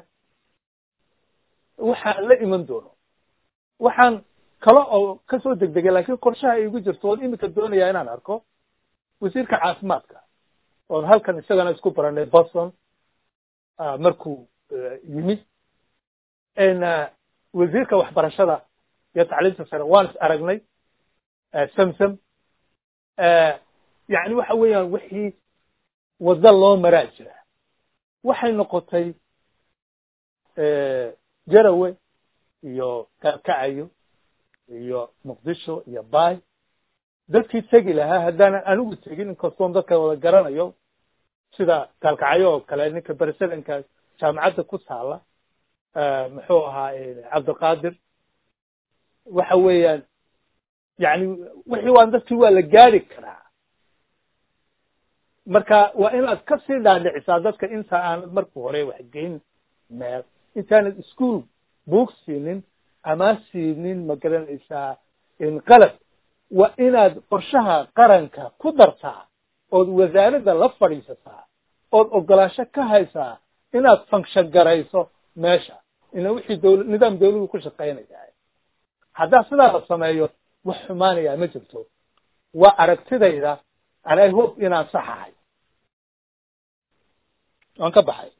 waxaan la iman doono waxaan kale oo kasoo degdegay laakiin qorshaha igu jirto oon imika doonayaa inaan arko wasiirka caafimaadka oon halkan isagana isku baranay boston markuu yimid wasiirka waxbarashada iyo tacliimta sare waan is aragnay samsam yani waxa weeyaan wixii waddo loo maraa jira waxay noqotay jarawe iyo kaakacayo iyo muqdisho iyo bay dadkii tegi lahaa haddaanan anigu tegin inkastoon dadka wada garanayo sida kaalkacyo oo kale ninka presidentka jaamacadda ku taala muxuu ahaa cabdiqaadir waxa weeyaan yani wixii waan dadkii waa la gaari karaa marka waa inaad kasii dhaadhicisaa dadka inta aanad marka hore waxgeyn meel intaanad ischool buug siinin ama siinin ma garanaysaa qalab waa inaad qorshaha qaranka ku dartaa ood wasaaradda la fadhiisataa ood ogolaasho ka haysaa inaad function garayso meesha ina wixii dowla nidaam dawladu ku shaqaynaya haddaa sidaa la sameeyo wax xumaanayaa ma jirto waa aragtidayda and i hope inaan saxahay waan ka baxay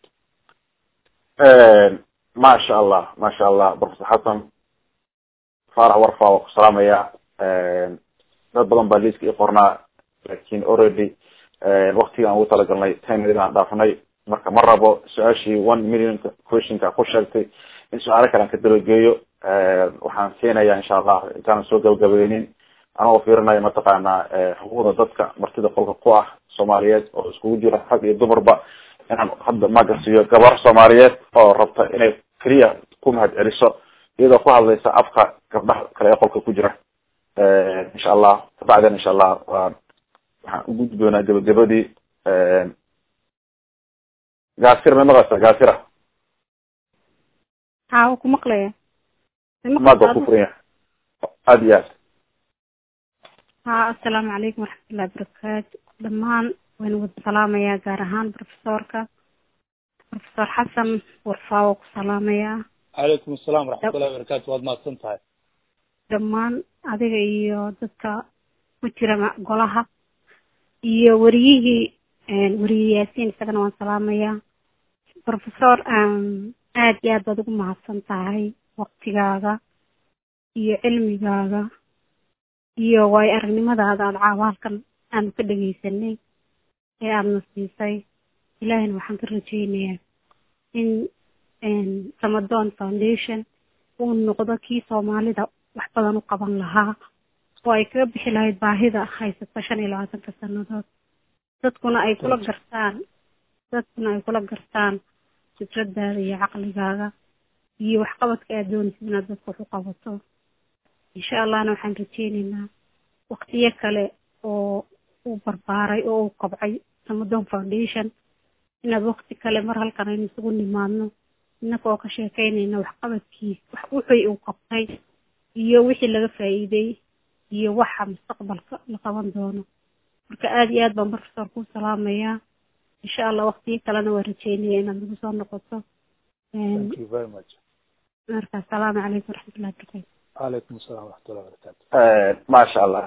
maasha allah maasha allah professor xasan faarax warfa waa ku salaamaya dad badan baa liiska i qornaa lakin already waktigaan ugu talagalnay ten minute aan dhaafnay marka ma rabo su-aashii one million questionka ku sheegtay in su-aalo kale aan ka dabageeyo waxaan siinaya insha allah intaanan soo gabagabeynin anagoo fiirinaya mataqaana xuquuqda dadka martida qolka ku ah soomaaliyeed oo iskugu jira rag iyo dumarba inaan hadda maga siiyo gabar soomaaliyeed oo rabta inay keliya ku mahad celiso iyadoo ku hadlaysa afka gabdhaha kale ee qolka ku jira insha allah kabacdina insha allah waan waxaan u gudbi doonaa gabagabadii gaasir ma maqlaysa gaasira haa ku maqlaya maad waa ku furan yahay aada iyo aad haa assalaamu calaykum waraxmatullahi wabarakaatu dhammaan waynu wada salaamayaa gaar ahaan profesorka profesor xasan warfaa waa ku salaamayaa calaykum asalaam waraxmatullahi wabarakaatu waad mahadsan tahay dhammaan adiga iyo dadka ku jira golaha iyo weriyihii weriye yaasiin isagana waan salaamayaa professor aad iyo aad baad ugu mahadsan tahay waktigaaga iyo cilmigaaga iyo waayo aragnimadaada aada caawa halkan aanu ka dhegeysanay ee aadana siisay ilaahina waxaan ka rajeynayaa in ramadan foundation uu noqdo kii soomaalida wax badan u qaban lahaa oo ay kaga bixi lahayd baahida haysata shan iyo labaatanka sanadood dadkuna ay kula gartaan dadkuna ay kula gartaan fikradaada iyo caqligaaga iyo waxqabadka aad doonaysid inaad dadka wax u qabato insha allahna waxaan rajeyneynaa waktiyo kale oo uu barbaaray oo uu kobcay ramadan foundation inaad wakti kale mar halkan aynu isugu nimaadno innaka oo ka sheekeynayna waxqabadkiis wax wixii uu qabtay iyo wixii laga faa'iiday iyo waxa mustaqbalka la qaban doono marka aada iyo aad baan professor kuu salaamayaa insha allah waktiyo kalena waa rajeynaya inaad nagu soo noqoto thank you very much marka asalaamu calaykum waraxmatullahi wabarakatu calaykum asalaam waraxmatullahi wabarakaatu maasha allah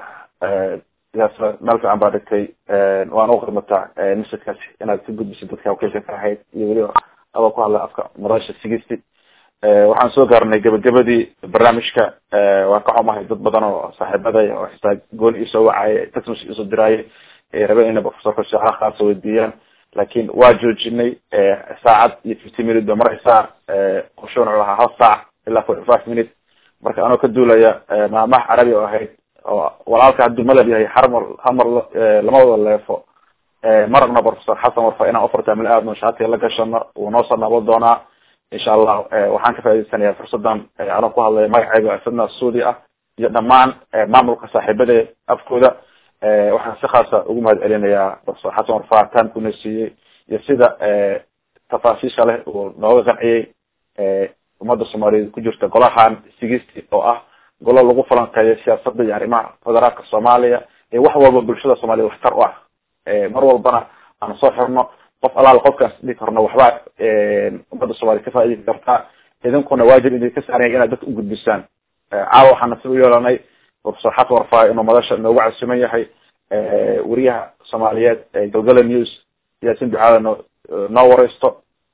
yaas meel fiican baa dhigtay waan u qirmataa messagekaas inaad ka gudbisid dadka wakiilka ka ahayd iyo weliba adoo ku hadla afka madasha sigisti waxaan soo gaarnay gabagabadii barnaamijka waan ka xumahay dad badan oo saaxiibaday oo xitaa gooni isoo wacaaye texmas isoo diraaye rabeen inay professorka su-aalaha khaasa weydiiyaan laakiin waa joojinay saacad iyo fifty minute ba maraysaa qorshoon wuxuu ahaa hal saac ilaa forty five minute marka anoo ka duulaya maamaha carabi oo ahayd oo walaalka hadduu madab yahay harmar hamar lama wada leefo maragna professor xasan warfa inaan ofartamil aadno shaatiga la gashano wuu noo soo nabo doonaa insha allah waxaan ka faa'idaysanayaa fursadan anoo ku hadlaya magacayga sadna suudi ah iyo dhammaan maamulka saaxiibada afkooda waxaan si khaasa ugu mahad celinayaa professor xasan warfa taamkuna siiyey iyo sida tafaasiisha leh uu nooga qanciyey ummadda soomaaliyeed ku jirta golahan sigisti oo ah golo lagu falanqeeyo siyaasadda iyo arrimaha federaalka soomaaliya ee wax walba bulshada soomaliya waxtar u ah mar walbana aan soo xirno qof alaal qofkaas dhigi karno waxbaa ummadda soomaliya ka faaidi kartaa idinkuna waajib idin ka saaranya inaad dadka ugudbisaan caawa waxaan nasiib u yeelanay professor xasan warfaayo inuu madasha noogu casuman yahay weriyaha soomaaliyeed galgala news yaasin ducaada noo noo wareysto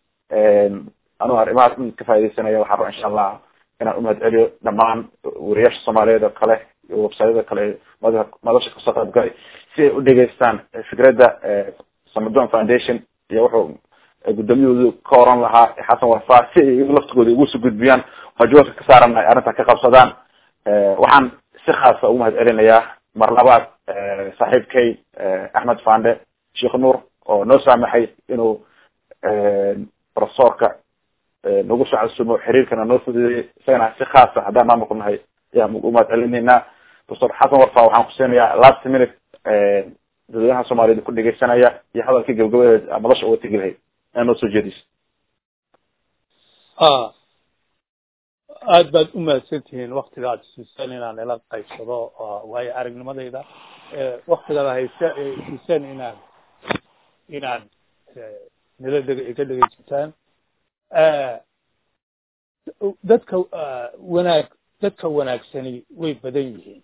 anuu arrimahaas in ka faaidaysanaya waxaa raba insha allah inaan umahad celiyo dhamaan weriyaasha soomaaliyeed oo kale iyo websayada kale mada madasha kasoo qayb galay si ay u dhegeystaan fikradda samadon foundation iyo wuxuu guddoomiyahoodu ka oran lahaa xasan warfaa si ay laftigooda ugu soo gudbiyaan waajibaadka ka saaran ay arrintan ka qabsadaan waxaan si khaasa ugu mahad celinayaa mar labaad saaxiibkay axmed fande sheekh nuur oo noo saamaxay inuu professorka nagu soo casumo xiriirkana noo fududeeyey isagana si khaasa haddaan maamulku nahay ayaan u mahad celinaynaa professor xasan warfa waxaan kusiinayaa last minute dadweynaha soomaaliyed ku dhegeysanaya iyo hadalkii gabagabadeed madasha uga tegi lahayd inaa noo soo jeediso aad baad u mahadsan tihiin waktiga aad siiseen inaan ila qaybsado waayo aragnimadayda waktigaada hayse siiseen inaan inaan nila dheg ka dhegeysataan dadka wanaag dadka wanaagsani way badan yihiin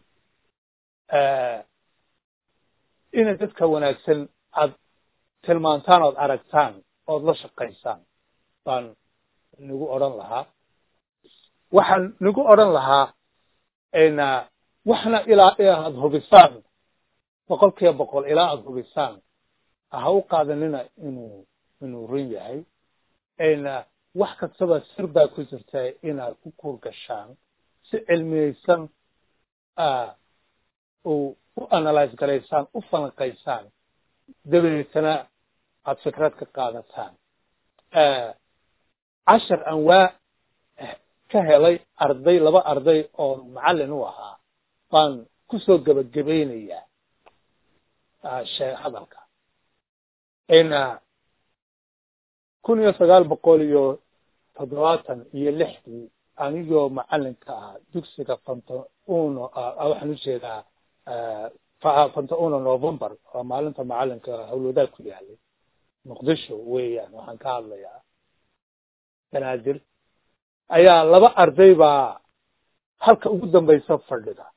inay dadka wanaagsan aad tilmaantaan ood aragtaan ood la shaqaysaan baan nagu odhan lahaa waxaan nagu odhan lahaa na waxna ilaa aad hubisaan boqol kiiba boqol ilaa aada hubisaan ha u qaadanina inuu inuu run yahay na wax kastaba sir baa ku jirta inaad ku kuur gashaan si cilmiyeysan u u analyse garaysaan u falanqaysaan dabeetana aada fikrad ka qaadataan cashar anwaa ka helay arday laba arday oo macallin u ahaa baan kusoo gebagabaynayaa shee hadalka kun iyo sagaal boqol iyo toddobaatan iyo lixdii anigoo macalinka ah dugsiga fanto uno waxaan ujeedaa fanto uno november waa maalinta macalinka hawlwadaag ku yaalay muqdisho weeyaan waxaan ka hadlayaa banaadir ayaa laba arday baa halka ugu dambaysa fadhida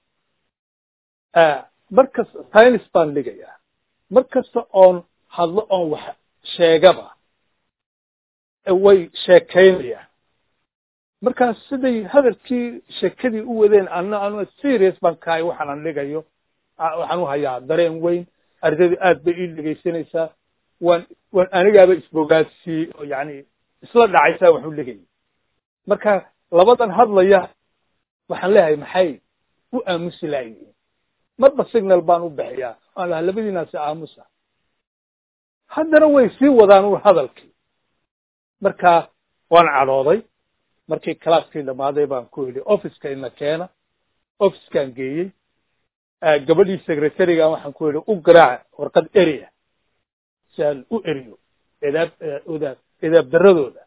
markas science baan dhigayaa mar kasta oon hadlo oon wax sheegaba way sheekaynayaan markaas siday hadalkii sheekadii u wadeen ana anu serious baan kahay waxaan an dhigayo waxaan u hayaa dareen weyn ardaydu aad bay ii dhegaysanaysaa waan waan anigaaba isbogaadsiiyey oo yani isla dhacaysaa waxu dhigayay marka labadan hadlaya waxaan leeyahay maxay u aamusi laayihiin marba signal baan u bixiyaa aan lahaa labadiinaasi aamusa haddana way sii wadaan u hadalkii marka waan cadhooday markii calaaskii dhammaaday baan ku yidhi officeka ina keena officekaan geeyey gabadhii secretariga waxaan ku yidhi u garaac warqad eria si aan u eriyo edaab odaab edaab daradooda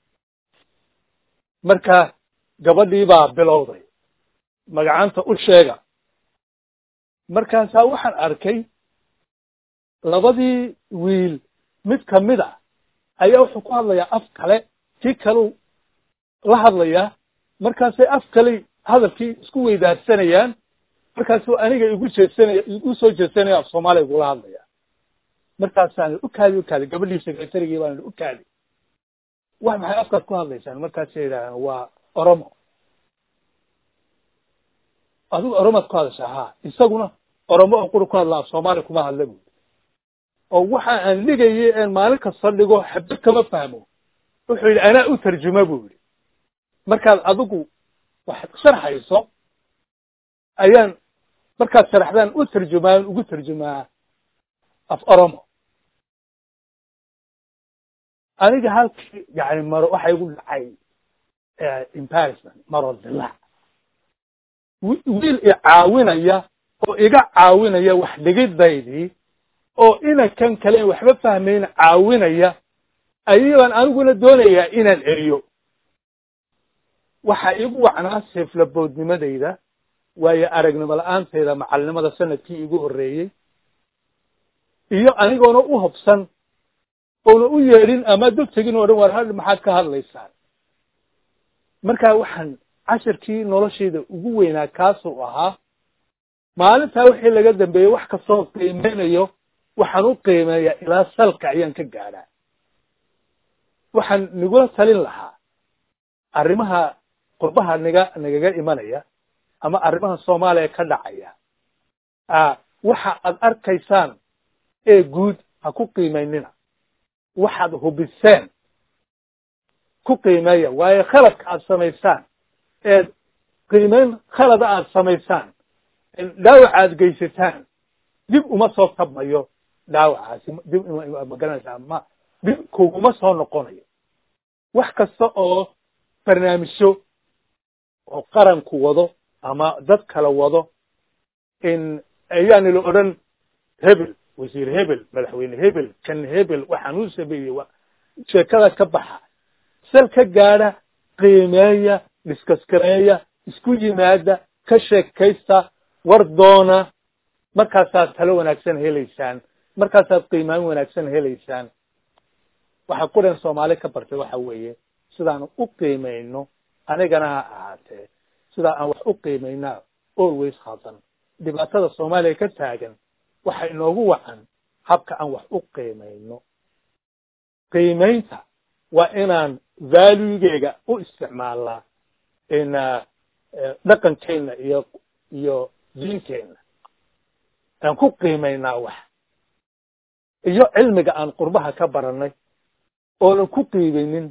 marka gabadhii baa bilowday magacanta u sheega markaasaa waxaan arkay labadii wiil mid kamid a ayaa wuxuu ku hadlayaa af kale kii kaleu la hadlayaa markaasay af kaley hadalkii isku weydaarsanayaan markaasuu aniga igu jeesanaya igu soo jeesanaya af soomaaliya igula hadlaya markaasaan u kaadi u kaadi gabadhii secretarigii baan u kaadi wax maxay afkaad ku hadlaysaan markaasay yidhahdeen waa oromo adigu oromaad ku hadashaa ha isaguna oromo oo quri ku hadla af soomaaliya kuma hadla buuri oo waxa aan dhigayay een maalin kasta dhigo xabad kama fahmo wuxuu yidhi anaa u tarjuma bu yidhi markaad adigu waxaad sharxayso ayaan markaad sharaxdaan u tarjumaan ugu tarjumaa af oromo aniga halkii yani maro waxa igu dhacay embarrassment maro dilaac wiil i caawinaya oo iga caawinaya wax dhigidaydii oo inankan kale waxba fahmayn caawinaya ayabaan aniguna doonayaa inaan eriyo waxa igu wacnaa seeflaboodnimadayda waayo aragnimo la-aanteeda macalinimada sanadkii igu horreeyey iyo anigoona u hobsan oona u yeedhin ama dog tegin oo dhan war hadh maxaad ka hadlaysaan marka waxaan cashirkii noloshayda ugu weynaa kaasuu ahaa maalintaa wixii laga dambeeyey wax kastoo qiimeynayo waxaan u qiimeeyaa ilaa salka ayaan ka gaadhaa waxaan nagula talin lahaa arrimaha qurbaha naga nagaga imanaya ama arrimaha soomaaliya ka dhacaya waxa aad arkaysaan ee guud ha ku qiimaynina waxaad hubiseen ku qiimeeya waayo khaladka aad samaysaan eed qiimeyn khalada aad samaysaan dhaawac aad geysataan dib uma soo tabmayo dhaawacaasi dib magaranaysaa ma dib kuguma soo noqonayo wax kasta oo barnaamijyo oo qaranku wado ama dad kala wado in ayaani la odhan hebel wasiir hebel madaxweyne hebel kan hebel waxaan u sameeyey wa sheekada ka baxa sal ka gaadha qiimeeya dhiskaskareeya isku yimaada ka sheekaysta war doona markaasaad talo wanaagsan helaysaan markaasaad qiimaan wanaagsan helaysaan waxa quran soomaali ka bartay waxa weeye sidaanu u qiimayno anigana ha ahaatee sidaa aan wax u qiimaynaa always hadan dhibaatada soomaaliya ka taagan waxa inoogu wacan habka aan wax u qiimayno qiimaynta waa inaan valuegeyga u isticmaalnaa in dhaqankeenna iyo iyo diinteenna aan ku qiimaynaa wax iyo cilmiga aan qurbaha ka baranay oonan ku qiimaynin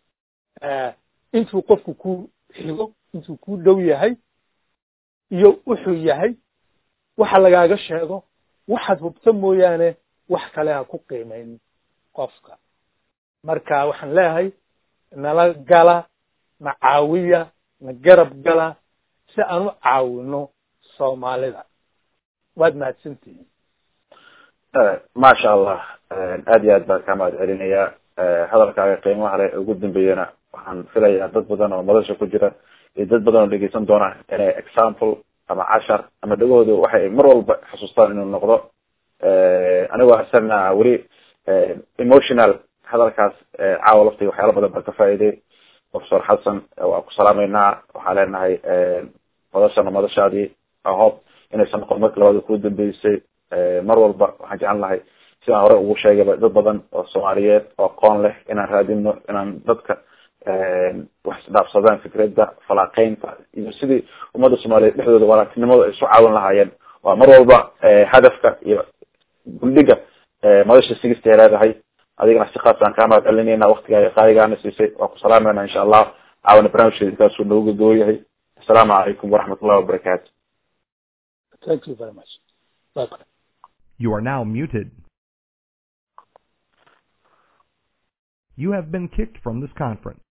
intuu qofku ku xigo intuu ku dhow yahay iyo wuxuu yahay waxa lagaaga sheego waxaad hubta mooyaane wax kale ha ku qiimaynin qofka marka waxaan leeyahay nala gala na caawiya na garab gala si aan u caawino soomaalida waad mahadsantihiin maasha allah aad iyo aad baan kaa mahad celinayaa hadalkaaga qiimaha leh ugu dambeeyana waxaan filayaa dad badan oo madasha ku jira iyo dad badan oo dhegeysan doona inay example ama cashar ama dhagahooda waxay mar walba xasuustaan inuu noqdo anigoo asana weli emotional hadalkaas caawa laftiga waxyaala badan baan ka faa'iiday professor xasan waan ku salaameynaa waxaan leenahay madashana madashaadii ahob inaysan noqon marki labaad ku dambeysay mar walba waxaan jeclan lahay sidaan hore ugu sheegayba dad badan oo soomaaliyeed oo aqoon leh inaan raadino inaan dadka wax isdhaafsadaan fikradda falaaqeynta iyo sidii ummadda soomaaliyeed dhexdooda walaagtinimadu ay isu caawin lahaayeen waa mar walba hadafka iyo gundhiga madasha sigista ay leedahay adigana si khaas aan kaa mahad celinayna waktigaa qaaligaana siisay waan ku salaamayna insha allah caawana barnaamijkeeda intaasuu noogu gagoo yahay assalaamu calaykum waraxmat ullahi wabarakaatu thank you very much Bye. You are now muted. You have been kicked from this conference.